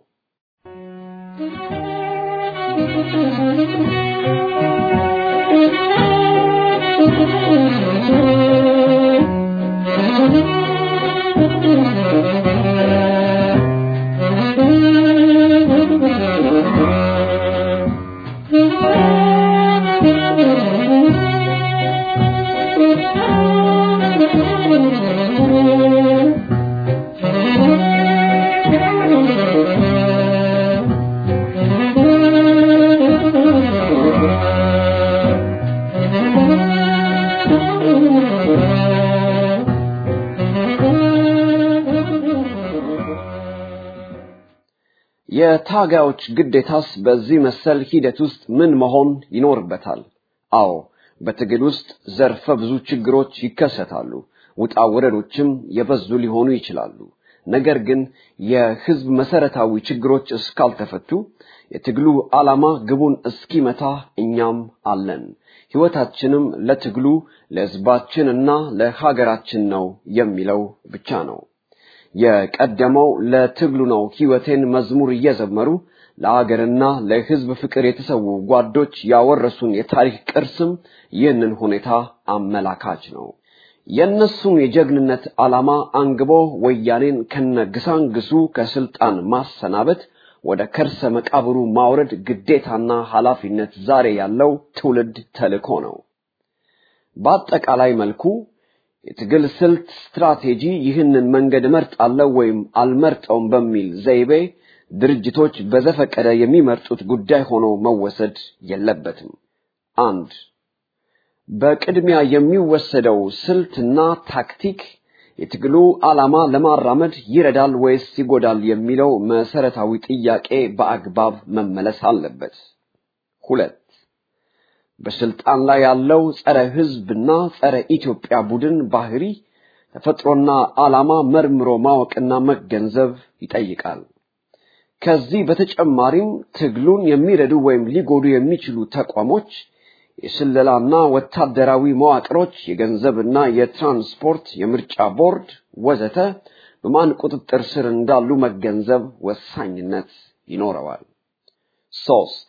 የታጋዮች ግዴታስ በዚህ መሰል ሂደት ውስጥ ምን መሆን ይኖርበታል? አዎ በትግል ውስጥ ዘርፈ ብዙ ችግሮች ይከሰታሉ። ውጣ ውረዶችም የበዙ ሊሆኑ ይችላሉ። ነገር ግን የህዝብ መሰረታዊ ችግሮች እስካልተፈቱ የትግሉ ዓላማ ግቡን እስኪመታ እኛም አለን። ህይወታችንም ለትግሉ ለህዝባችንና ለሀገራችን ነው የሚለው ብቻ ነው። የቀደመው ለትግሉ ነው ህይወቴን መዝሙር እየዘመሩ ለአገርና ለህዝብ ፍቅር የተሰዉ ጓዶች ያወረሱን የታሪክ ቅርስም ይህንን ሁኔታ አመላካች ነው። የእነሱም የጀግንነት ዓላማ አንግቦ ወያኔን ከነግሳንግሱ ከስልጣን ማሰናበት ወደ ከርሰ መቃብሩ ማውረድ ግዴታና ኃላፊነት ዛሬ ያለው ትውልድ ተልእኮ ነው። በአጠቃላይ መልኩ የትግል ስልት ስትራቴጂ ይህንን መንገድ እመርጣለሁ ወይም አልመርጠውም በሚል ዘይቤ ድርጅቶች በዘፈቀደ የሚመርጡት ጉዳይ ሆኖ መወሰድ የለበትም። አንድ በቅድሚያ የሚወሰደው ስልትና ታክቲክ የትግሉ ዓላማ ለማራመድ ይረዳል ወይስ ይጎዳል የሚለው መሰረታዊ ጥያቄ በአግባብ መመለስ አለበት። ሁለት በስልጣን ላይ ያለው ጸረ ህዝብና ጸረ ኢትዮጵያ ቡድን ባህሪ ተፈጥሮና ዓላማ መርምሮ ማወቅና መገንዘብ ይጠይቃል። ከዚህ በተጨማሪም ትግሉን የሚረዱ ወይም ሊጎዱ የሚችሉ ተቋሞች፣ የስለላና ወታደራዊ መዋቅሮች፣ የገንዘብና የትራንስፖርት፣ የምርጫ ቦርድ ወዘተ በማን ቁጥጥር ስር እንዳሉ መገንዘብ ወሳኝነት ይኖረዋል። ሶስት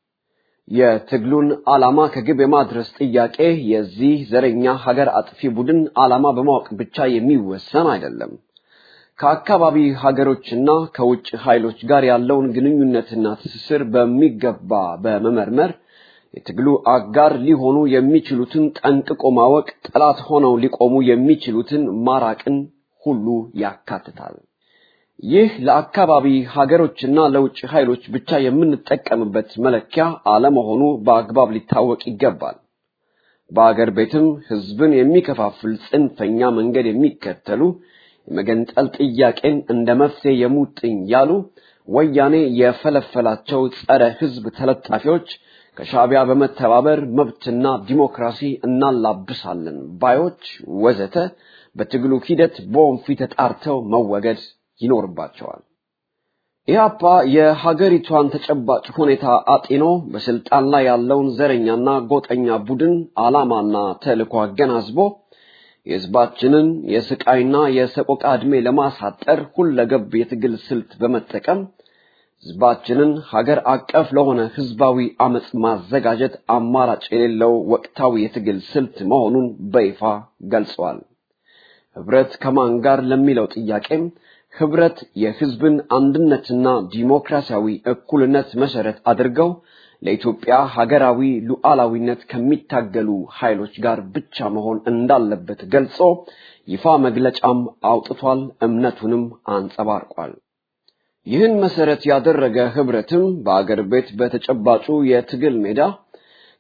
የትግሉን ዓላማ ከግብ የማድረስ ጥያቄ የዚህ ዘረኛ ሀገር አጥፊ ቡድን ዓላማ በማወቅ ብቻ የሚወሰን አይደለም። ከአካባቢ ሀገሮችና ከውጭ ኃይሎች ጋር ያለውን ግንኙነትና ትስስር በሚገባ በመመርመር የትግሉ አጋር ሊሆኑ የሚችሉትን ጠንቅቆ ማወቅ፣ ጠላት ሆነው ሊቆሙ የሚችሉትን ማራቅን ሁሉ ያካትታል። ይህ ለአካባቢ ሀገሮችና ለውጭ ኃይሎች ብቻ የምንጠቀምበት መለኪያ አለመሆኑ በአግባብ ሊታወቅ ይገባል። በአገር ቤትም ህዝብን የሚከፋፍል ጽንፈኛ መንገድ የሚከተሉ የመገንጠል ጥያቄን እንደ መፍትሄ የሙጥኝ ያሉ ወያኔ የፈለፈላቸው ጸረ ህዝብ ተለጣፊዎች ከሻዕቢያ በመተባበር መብትና ዲሞክራሲ እናላብሳለን ባዮች ወዘተ በትግሉ ሂደት በወንፊት ተጣርተው መወገድ ይኖርባቸዋል። ኢህአፓ የሀገሪቷን ተጨባጭ ሁኔታ አጢኖ በስልጣን ላይ ያለውን ዘረኛና ጎጠኛ ቡድን ዓላማና ተልዕኮ አገናዝቦ የህዝባችንን የስቃይና የሰቆቃ ዕድሜ ለማሳጠር ሁለገብ የትግል ስልት በመጠቀም ህዝባችንን ሀገር አቀፍ ለሆነ ህዝባዊ አመፅ ማዘጋጀት አማራጭ የሌለው ወቅታዊ የትግል ስልት መሆኑን በይፋ ገልጸዋል። ህብረት ከማን ጋር ለሚለው ጥያቄም ህብረት የህዝብን አንድነትና ዲሞክራሲያዊ እኩልነት መሰረት አድርገው ለኢትዮጵያ ሀገራዊ ሉዓላዊነት ከሚታገሉ ኃይሎች ጋር ብቻ መሆን እንዳለበት ገልጾ ይፋ መግለጫም አውጥቷል፣ እምነቱንም አንጸባርቋል። ይህን መሰረት ያደረገ ህብረትም በአገር ቤት በተጨባጩ የትግል ሜዳ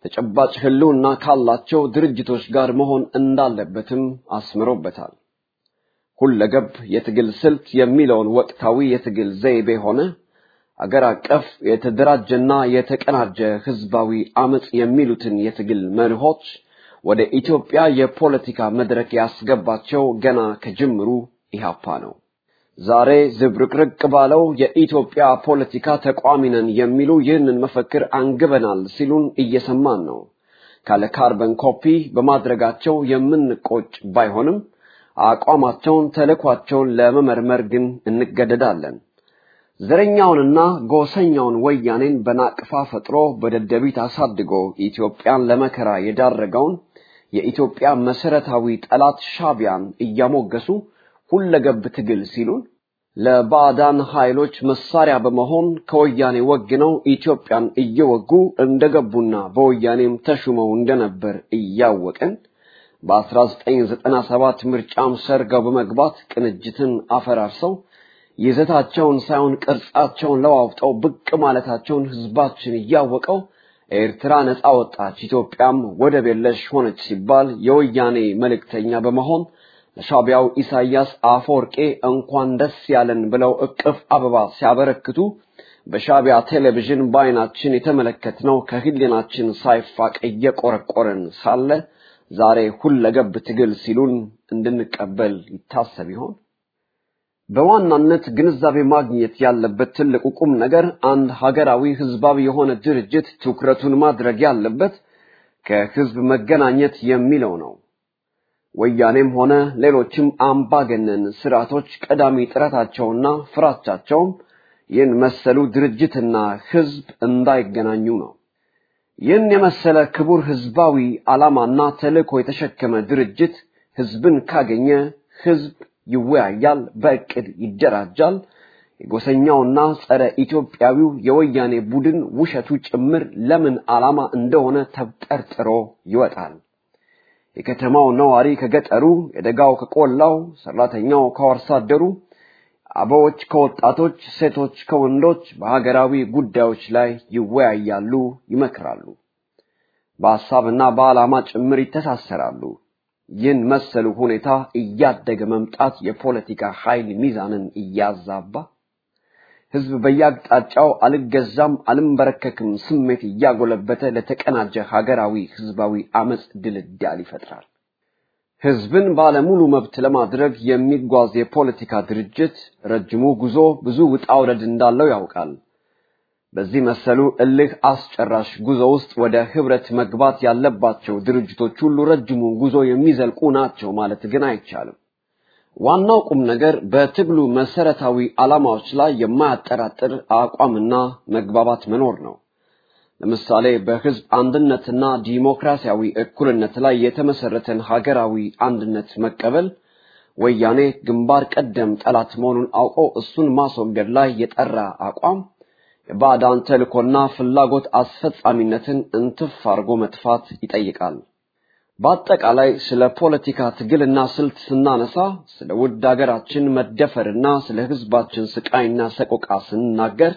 ተጨባጭ ህልውና ካላቸው ድርጅቶች ጋር መሆን እንዳለበትም አስምሮበታል። ሁለገብ የትግል ስልት የሚለውን ወቅታዊ የትግል ዘይቤ ሆነ አገር አቀፍ የተደራጀና የተቀናጀ ህዝባዊ አመጽ የሚሉትን የትግል መርሆች ወደ ኢትዮጵያ የፖለቲካ መድረክ ያስገባቸው ገና ከጅምሩ ኢህአፓ ነው። ዛሬ ዝብርቅርቅ ባለው የኢትዮጵያ ፖለቲካ ተቋሚ ነን የሚሉ ይህንን መፈክር አንግበናል ሲሉን እየሰማን ነው። ካለ ካርበን ኮፒ በማድረጋቸው የምንቆጭ ባይሆንም አቋማቸውን፣ ተልዕኳቸውን ለመመርመር ግን እንገደዳለን። ዘረኛውንና ጎሰኛውን ወያኔን በናቅፋ ፈጥሮ በደደቢት አሳድጎ ኢትዮጵያን ለመከራ የዳረገውን የኢትዮጵያ መሰረታዊ ጠላት ሻቢያን እያሞገሱ ሁለገብ ትግል ሲሉን ለባዕዳን ኃይሎች መሳሪያ በመሆን ከወያኔ ወግነው ኢትዮጵያን እየወጉ እንደገቡና በወያኔም ተሹመው እንደነበር እያወቅን በ1997 ምርጫም ሰርገው በመግባት ቅንጅትን አፈራርሰው ይዘታቸውን ሳይሆን ቅርጻቸውን ለዋውጠው ብቅ ማለታቸውን ህዝባችን እያወቀው ኤርትራ ነፃ ወጣች፣ ኢትዮጵያም ወደብ የለሽ ሆነች ሲባል የወያኔ መልእክተኛ በመሆን ለሻቢያው ኢሳያስ አፈወርቄ እንኳን ደስ ያለን ብለው እቅፍ አበባ ሲያበረክቱ በሻቢያ ቴሌቪዥን በአይናችን የተመለከትነው ከህሊናችን ሳይፋቅ እየቆረቆረን ሳለ ዛሬ ሁለገብ ትግል ሲሉን እንድንቀበል ይታሰብ ይሆን? በዋናነት ግንዛቤ ማግኘት ያለበት ትልቁ ቁም ነገር አንድ ሀገራዊ ህዝባዊ የሆነ ድርጅት ትኩረቱን ማድረግ ያለበት ከህዝብ መገናኘት የሚለው ነው። ወያኔም ሆነ ሌሎችም አምባገነን ስርዓቶች ቀዳሚ ጥረታቸውና ፍራቻቸውም ይህን መሰሉ ድርጅትና ህዝብ እንዳይገናኙ ነው። ይህን የመሰለ ክቡር ህዝባዊ ዓላማና ተልእኮ የተሸከመ ድርጅት ህዝብን ካገኘ ህዝብ ይወያያል፣ በእቅድ ይደራጃል። የጎሰኛውና ጸረ ኢትዮጵያዊው የወያኔ ቡድን ውሸቱ ጭምር ለምን ዓላማ እንደሆነ ተብጠርጥሮ ይወጣል። የከተማው ነዋሪ ከገጠሩ፣ የደጋው ከቆላው፣ ሰራተኛው ከአርሶ አደሩ፣ አበዎች ከወጣቶች፣ ሴቶች ከወንዶች በሀገራዊ ጉዳዮች ላይ ይወያያሉ፣ ይመክራሉ። በሐሳብና በዓላማ ጭምር ይተሳሰራሉ። ይህን መሰሉ ሁኔታ እያደገ መምጣት የፖለቲካ ኃይል ሚዛንን እያዛባ ህዝብ በየአቅጣጫው አልገዛም አልንበረከክም ስሜት እያጎለበተ ለተቀናጀ ሀገራዊ ህዝባዊ አመፅ ድልዳል ይፈጥራል። ህዝብን ባለሙሉ መብት ለማድረግ የሚጓዝ የፖለቲካ ድርጅት ረጅሙ ጉዞ ብዙ ውጣ ውረድ እንዳለው ያውቃል። በዚህ መሰሉ እልህ አስጨራሽ ጉዞ ውስጥ ወደ ህብረት መግባት ያለባቸው ድርጅቶች ሁሉ ረጅሙን ጉዞ የሚዘልቁ ናቸው ማለት ግን አይቻልም። ዋናው ቁም ነገር በትግሉ መሰረታዊ ዓላማዎች ላይ የማያጠራጥር አቋምና መግባባት መኖር ነው። ለምሳሌ በህዝብ አንድነትና ዲሞክራሲያዊ እኩልነት ላይ የተመሰረተን ሀገራዊ አንድነት መቀበል ወያኔ ግንባር ቀደም ጠላት መሆኑን አውቆ እሱን ማስወገድ ላይ የጠራ አቋም የባዕዳን ተልእኮና ፍላጎት አስፈጻሚነትን እንትፍ አድርጎ መጥፋት ይጠይቃል። በአጠቃላይ ስለ ፖለቲካ ትግልና ስልት ስናነሳ ስለ ውድ ሀገራችን መደፈርና ስለ ህዝባችን ስቃይና ሰቆቃ ስንናገር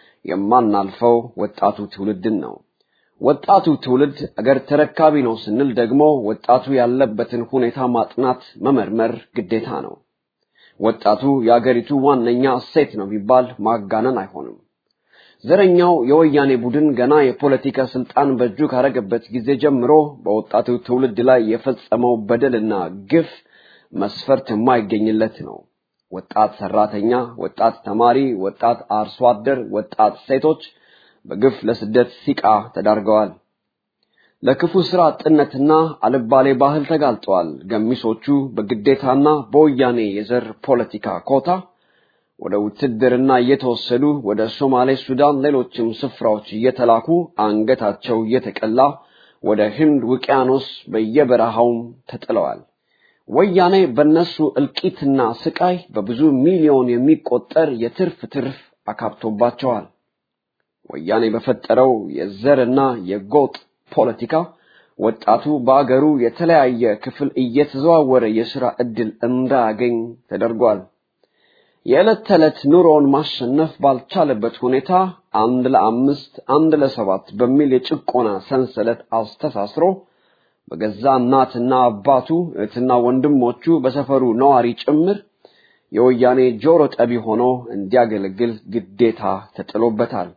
የማናልፈው ወጣቱ ትውልድን ነው። ወጣቱ ትውልድ አገር ተረካቢ ነው ስንል ደግሞ ወጣቱ ያለበትን ሁኔታ ማጥናት፣ መመርመር ግዴታ ነው። ወጣቱ የአገሪቱ ዋነኛ እሴት ነው ቢባል ማጋነን አይሆንም። ዘረኛው የወያኔ ቡድን ገና የፖለቲካ ስልጣን በእጁ ካረገበት ጊዜ ጀምሮ በወጣቱ ትውልድ ላይ የፈጸመው በደልና ግፍ መስፈርት የማይገኝለት ነው። ወጣት ሰራተኛ፣ ወጣት ተማሪ፣ ወጣት አርሶ አደር፣ ወጣት ሴቶች በግፍ ለስደት ሲቃ ተዳርገዋል። ለክፉ ስራ አጥነትና አልባሌ ባህል ተጋልጠዋል። ገሚሶቹ በግዴታና በወያኔ የዘር ፖለቲካ ኮታ ወደ ውትድርና እየተወሰዱ ወደ ሶማሌ፣ ሱዳን፣ ሌሎችም ስፍራዎች እየተላኩ አንገታቸው እየተቀላ ወደ ህንድ ውቅያኖስ በየበረሃውም ተጥለዋል። ወያኔ በነሱ እልቂትና ስቃይ በብዙ ሚሊዮን የሚቆጠር የትርፍ ትርፍ አካብቶባቸዋል። ወያኔ በፈጠረው የዘርና የጎጥ ፖለቲካ ወጣቱ በአገሩ የተለያየ ክፍል እየተዘዋወረ የሥራ ዕድል እንዳያገኝ ተደርጓል። የዕለት ተዕለት ኑሮውን ማሸነፍ ባልቻለበት ሁኔታ አንድ ለአምስት አንድ ለሰባት በሚል የጭቆና ሰንሰለት አስተሳስሮ በገዛ እናትና አባቱ እህትና ወንድሞቹ በሰፈሩ ነዋሪ ጭምር የወያኔ ጆሮ ጠቢ ሆኖ እንዲያገለግል ግዴታ ተጥሎበታል።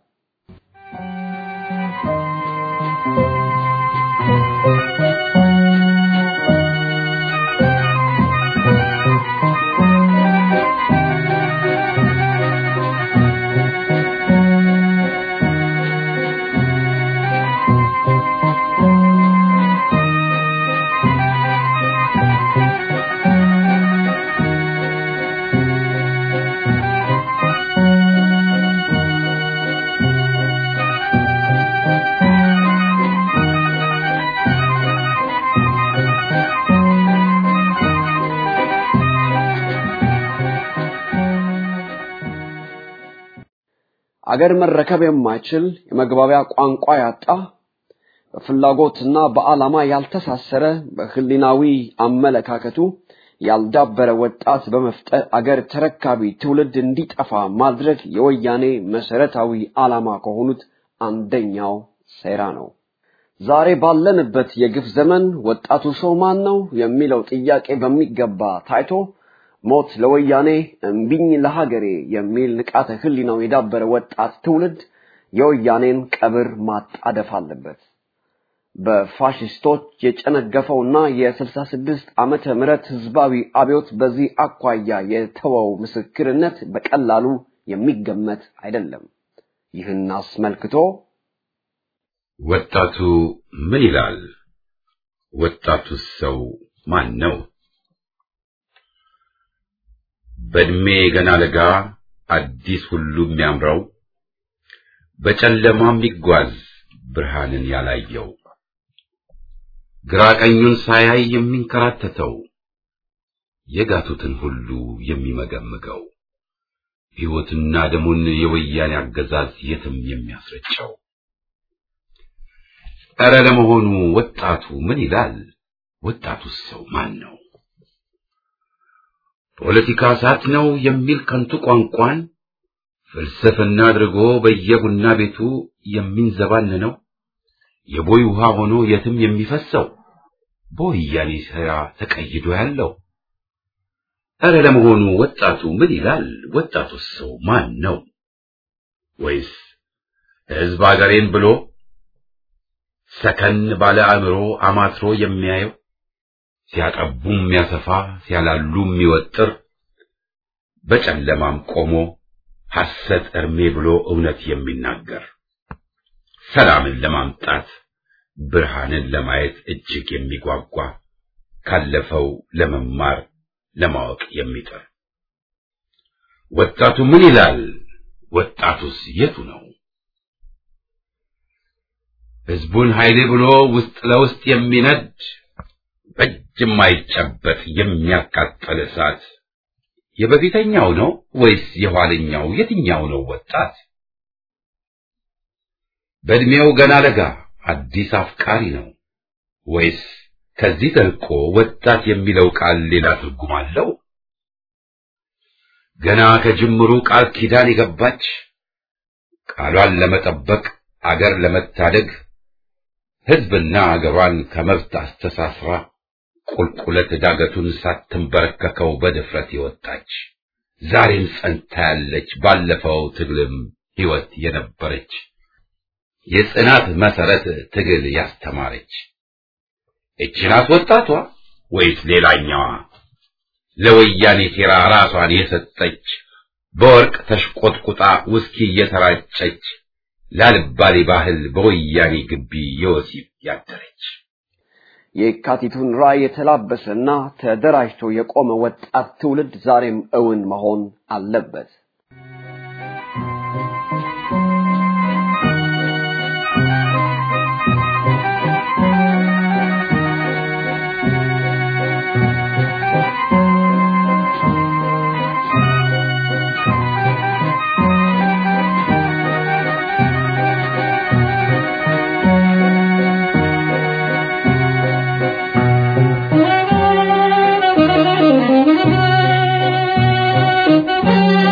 አገር መረከብ የማይችል የመግባቢያ ቋንቋ ያጣ በፍላጎትና በዓላማ ያልተሳሰረ በህሊናዊ አመለካከቱ ያልዳበረ ወጣት በመፍጠር አገር ተረካቢ ትውልድ እንዲጠፋ ማድረግ የወያኔ መሰረታዊ ዓላማ ከሆኑት አንደኛው ሴራ ነው። ዛሬ ባለንበት የግፍ ዘመን ወጣቱ ሰው ማን ነው የሚለው ጥያቄ በሚገባ ታይቶ ሞት ለወያኔ እምቢኝ ለሀገሬ የሚል ንቃተ ህሊናው የዳበረ ወጣት ትውልድ የወያኔን ቀብር ማጣደፍ አለበት። በፋሽስቶች የጨነገፈውና የ66 ዓመተ ምህረት ህዝባዊ አብዮት በዚህ አኳያ የተወው ምስክርነት በቀላሉ የሚገመት አይደለም። ይህን አስመልክቶ ወጣቱ ምን ይላል? ወጣቱስ ሰው ማን ነው? በእድሜ ገና ለጋ አዲስ ሁሉ የሚያምረው በጨለማ የሚጓዝ ብርሃንን ያላየው ግራ ቀኙን ሳያይ የሚንከራተተው የጋቱትን ሁሉ የሚመገምገው ሕይወትና ደሙን የወያኔ አገዛዝ የትም የሚያስረጨው ኧረ ለመሆኑ ወጣቱ ምን ይላል? ወጣቱስ ሰው ማን ነው? ፖለቲካ እሳት ነው የሚል ከንቱ ቋንቋን ፍልስፍና አድርጎ በየቡና ቤቱ የሚንዘባንነው የቦይ ውሃ ሆኖ የትም የሚፈሰው በወያኔ ሥራ ተቀይዶ ያለው ኧረ ለመሆኑ ወጣቱ ምን ይላል? ወጣቱስ ሰው ማን ነው? ወይስ ሕዝብ አገሬን ብሎ ሰከን ባለ አእምሮ አማትሮ የሚያየው ሲያጠቡ የሚያሰፋ ሲያላሉ የሚወጥር በጨለማም ቆሞ ሐሰት እርሜ ብሎ እውነት የሚናገር ሰላምን ለማምጣት ብርሃንን ለማየት እጅግ የሚጓጓ ካለፈው ለመማር ለማወቅ የሚጥር ወጣቱ ምን ይላል? ወጣቱስ የቱ ነው? ሕዝቡን ኃይሌ ብሎ ውስጥ ለውስጥ የሚነድ በእጅ የማይጨበጥ የሚያቃጥል እሳት የበፊተኛው ነው ወይስ የኋለኛው? የትኛው ነው ወጣት? በእድሜው ገና ለጋ አዲስ አፍቃሪ ነው ወይስ ከዚህ ተልቆ ወጣት የሚለው ቃል ሌላ ትርጉም አለው? ገና ከጅምሩ ቃል ኪዳን የገባች ቃሏን ለመጠበቅ አገር ለመታደግ ሕዝብና አገሯን ከመብት አስተሳስራ ቁልቁለት ዳገቱን ሳትንበረከከው በድፍረት የወጣች ዛሬም ጸንታ ያለች ባለፈው ትግልም ሕይወት የነበረች የጽናት መሰረት ትግል ያስተማረች እቺ ናት ወጣቷ ወይስ ሌላኛዋ ለወያኔ ሴራ ራሷን የሰጠች በወርቅ ተሽቆጥቁጣ ውስኪ እየተራጨች ላልባሌ ባህል በወያኔ ግቢ የወሲብ ያደረች የካቲቱን ራዕይ የተላበሰና ተደራጅቶ የቆመ ወጣት ትውልድ ዛሬም እውን መሆን አለበት። Thank you.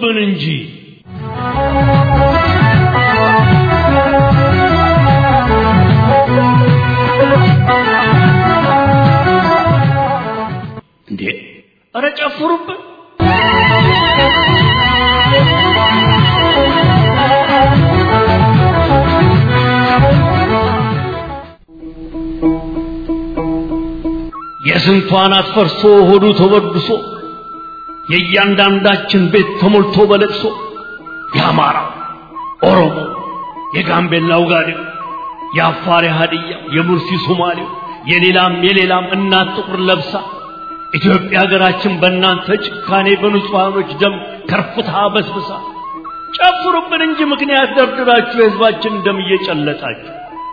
ጨፍሩብን እንጂ እንዴ! ኧረ ጨፍሩብን! የስንቷን አትፈርሶ ሆዱ ተበድሶ የእያንዳንዳችን ቤት ተሞልቶ በለቅሶ የአማራ ኦሮሞ፣ የጋምቤላው ጋዴው፣ የአፋር የሀድያ፣ የሙርሲ ሶማሌው፣ የሌላም የሌላም እናት ጥቁር ለብሳ ኢትዮጵያ ሀገራችን በእናንተ ጭካኔ በንጹሐኖች ደም ከርፍታ በስብሳ ጨፍሩብን እንጂ ምክንያት ደርድራችሁ የህዝባችን ደም እየጨለጣችሁ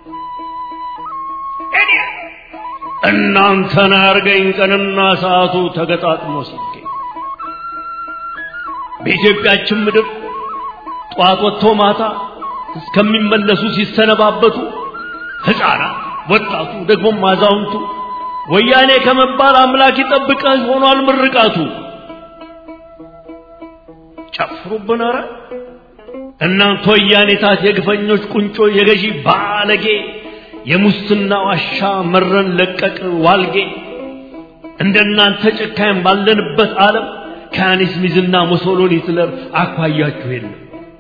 እኔ እናንተን አርገኝ ቀንና ሰዓቱ ተገጣጥሞ ሲገኝ በኢትዮጵያችን ምድር ጠዋት ወጥቶ ማታ እስከሚመለሱ ሲሰነባበቱ ሕፃናት፣ ወጣቱ፣ ደግሞም አዛውንቱ ወያኔ ከመባል አምላክ ይጠብቀህ ሆኗል ምርቃቱ። ጨፍሩብን ኧረ እናንተ ወያኔታት የግፈኞች ቁንጮ የገዢ ባለጌ የሙስና ዋሻ መረን ለቀቅ ዋልጌ እንደናንተ ጨካኝ ባለንበት ዓለም ከያኔስ ሚዝና ሙሶሎኒ ሂትለር አኳያችሁ የለም።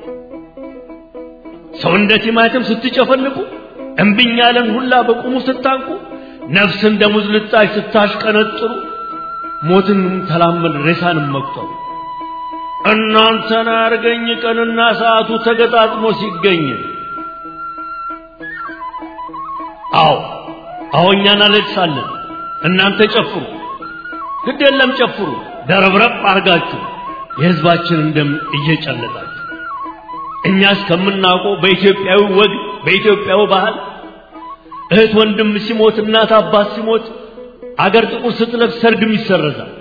ሰው እንደ ቲማቲም ስትጨፈልቁ እምቢኝ ያለን ሁላ በቁሙ ስታንቁ ነፍስ እንደ ሙዝ ልጣጭ ስታሽቀነጥሩ ሞትን ተላመድ ሬሳንም መቁጠሩ እናንተን አርገኝ ቀንና ሰዓቱ ተገጣጥሞ ሲገኝ አዎ አዎ እኛ እናለቅሳለን እናንተ ጨፍሩ ግድ የለም ጨፍሩ ደረብረብ አርጋችሁ የህዝባችንን ደም እየጨለጣችሁ እኛ እስከምናውቀው በኢትዮጵያዊ ወግ በኢትዮጵያዊ ባህል እህት ወንድም ሲሞት እናት አባት ሲሞት አገር ጥቁር ስትለብስ ሰርግም ይሰረዛል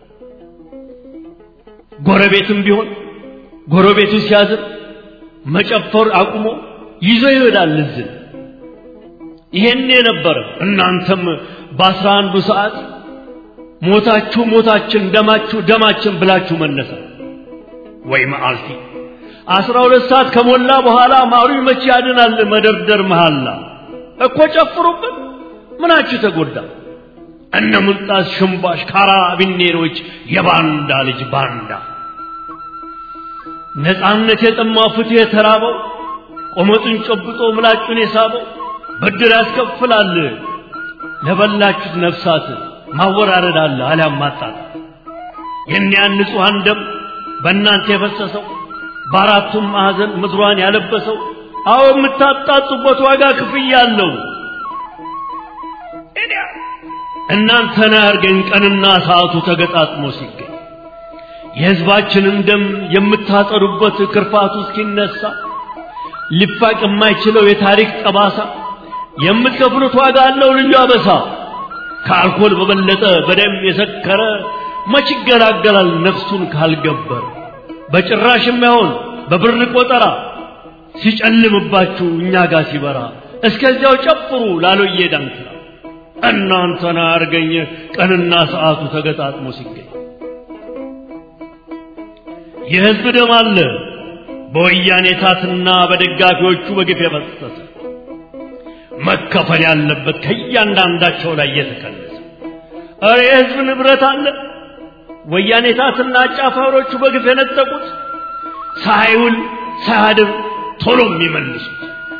ጎረቤትም ቢሆን ጎረቤቱ ሲያዝን መጨፈር አቁሞ ይዞ ይሄዳል እዝን ይሄን የነበረ እናንተም በአስራ አንዱ ሰዓት ሞታችሁ ሞታችን ደማችሁ ደማችን ብላችሁ መነሳ ወይ መዓልቲ አስራ ሁለት ሰዓት ከሞላ በኋላ ማሩ መቼ ያድናል መደርደር መሃላ እኮ ጨፍሩብን ምናችሁ ተጎዳ እነ ምንጣስ ሽምባሽ ካራቢኔሮች የባንዳ ልጅ ባንዳ ነፃነት የጠማው ፍትህ የተራበው ቆመጡን ጨብጦ ምላጩን የሳበው ብድር ያስከፍላል ለበላችሁት ነፍሳት ማወራረድ አለ አሊያም ማጣት የኒያን ንጹሐን ደም በእናንተ የፈሰሰው በአራቱም ማዕዘን ምድሯን ያለበሰው አዎ የምታጣጡበት ዋጋ ክፍያ አለው እናንተን አያርገኝ ቀንና ሰዓቱ ተገጣጥሞ ሲገኝ የሕዝባችንን ደም የምታጠሩበት ክርፋቱ እስኪነሳ ሊፋቅ የማይችለው የታሪክ ጠባሳ የምትከፍሉት ዋጋ አለው ልዩ አበሳ ከአልኮል በበለጠ በደም የሰከረ መች ይገላገላል ነፍሱን ካልገበር በጭራሽ የማይሆን በብር ቆጠራ ሲጨልምባችሁ እኛ ጋር ሲበራ እስከዚያው ጨፍሩ ላሎዬ ዳንክራ እናንተን አርገኝ ቀንና ሰዓቱ ተገጣጥሞ ሲገኝ የሕዝብ ደም አለ በወያኔ ታትና በደጋፊዎቹ በግፍ የፈሰሰ መከፈል ያለበት ከእያንዳንዳቸው ላይ እየተቀነሰ ኧረ የሕዝብ ንብረት አለ ወያኔ ታትና አጫፋሪዎቹ በግፍ የነጠቁት ሳይውል ሳያድር ቶሎ የሚመልሱት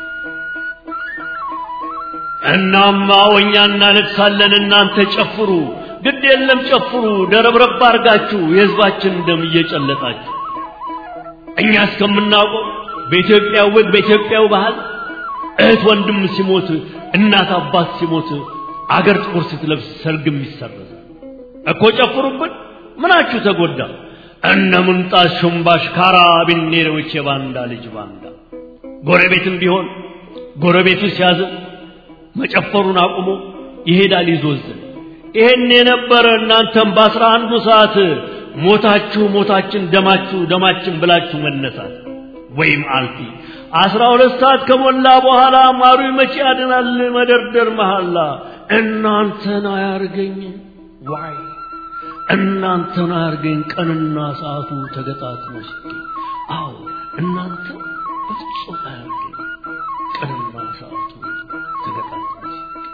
እናማ ወኛ እናለቅሳለን እናንተ ጨፍሩ ግድ የለም ጨፍሩ ደረብረብ አርጋችሁ የሕዝባችን ደም እየጨለጣችሁ እኛ እስከምናውቀው በኢትዮጵያ ወግ በኢትዮጵያው ባህል እህት ወንድም ሲሞት እናት አባት ሲሞት አገር ጥቁር ስትለብስ ሰርግም ይሰረዛል እኮ ጨፍሩብን ምናችሁ ተጎዳ እነ ምንጣት ሽምባሽ ካራቢኔሮች የባንዳ ልጅ ባንዳ ጎረቤትም ቢሆን ጎረቤቱ ሲያዝን መጨፈሩን አቁሞ ይሄዳል ይዞዝን ይሄን የነበረ እናንተም በአስራ አንዱ ሰዓት ሞታችሁ ሞታችን ደማችሁ ደማችን ብላችሁ መነሳት ወይም አልፊ አስራ ሁለት ሰዓት ከሞላ በኋላ ማሩ መቼ ያድናል መደርደር መሐላ እናንተን አያርገኝ ዋይ እናንተን አያርገኝ ቀንና ሰዓቱ ተገጣጥሞ ሲገኝ አዎ እናንተ በፍጹም አያርገኝ ቀንና ሰዓቱ ተገጣጥሞ ሲገኝ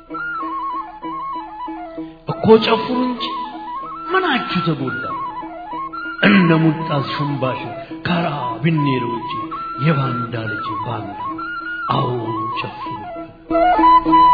እኮ ጨፍሩ እንጂ ምናችሁ ተጎዳ እነ ሙልጣስ ሽምባሽ ካራ ቢኔሮች የባንዳ ልጅ ባንዳ አዎ ጨፍሩ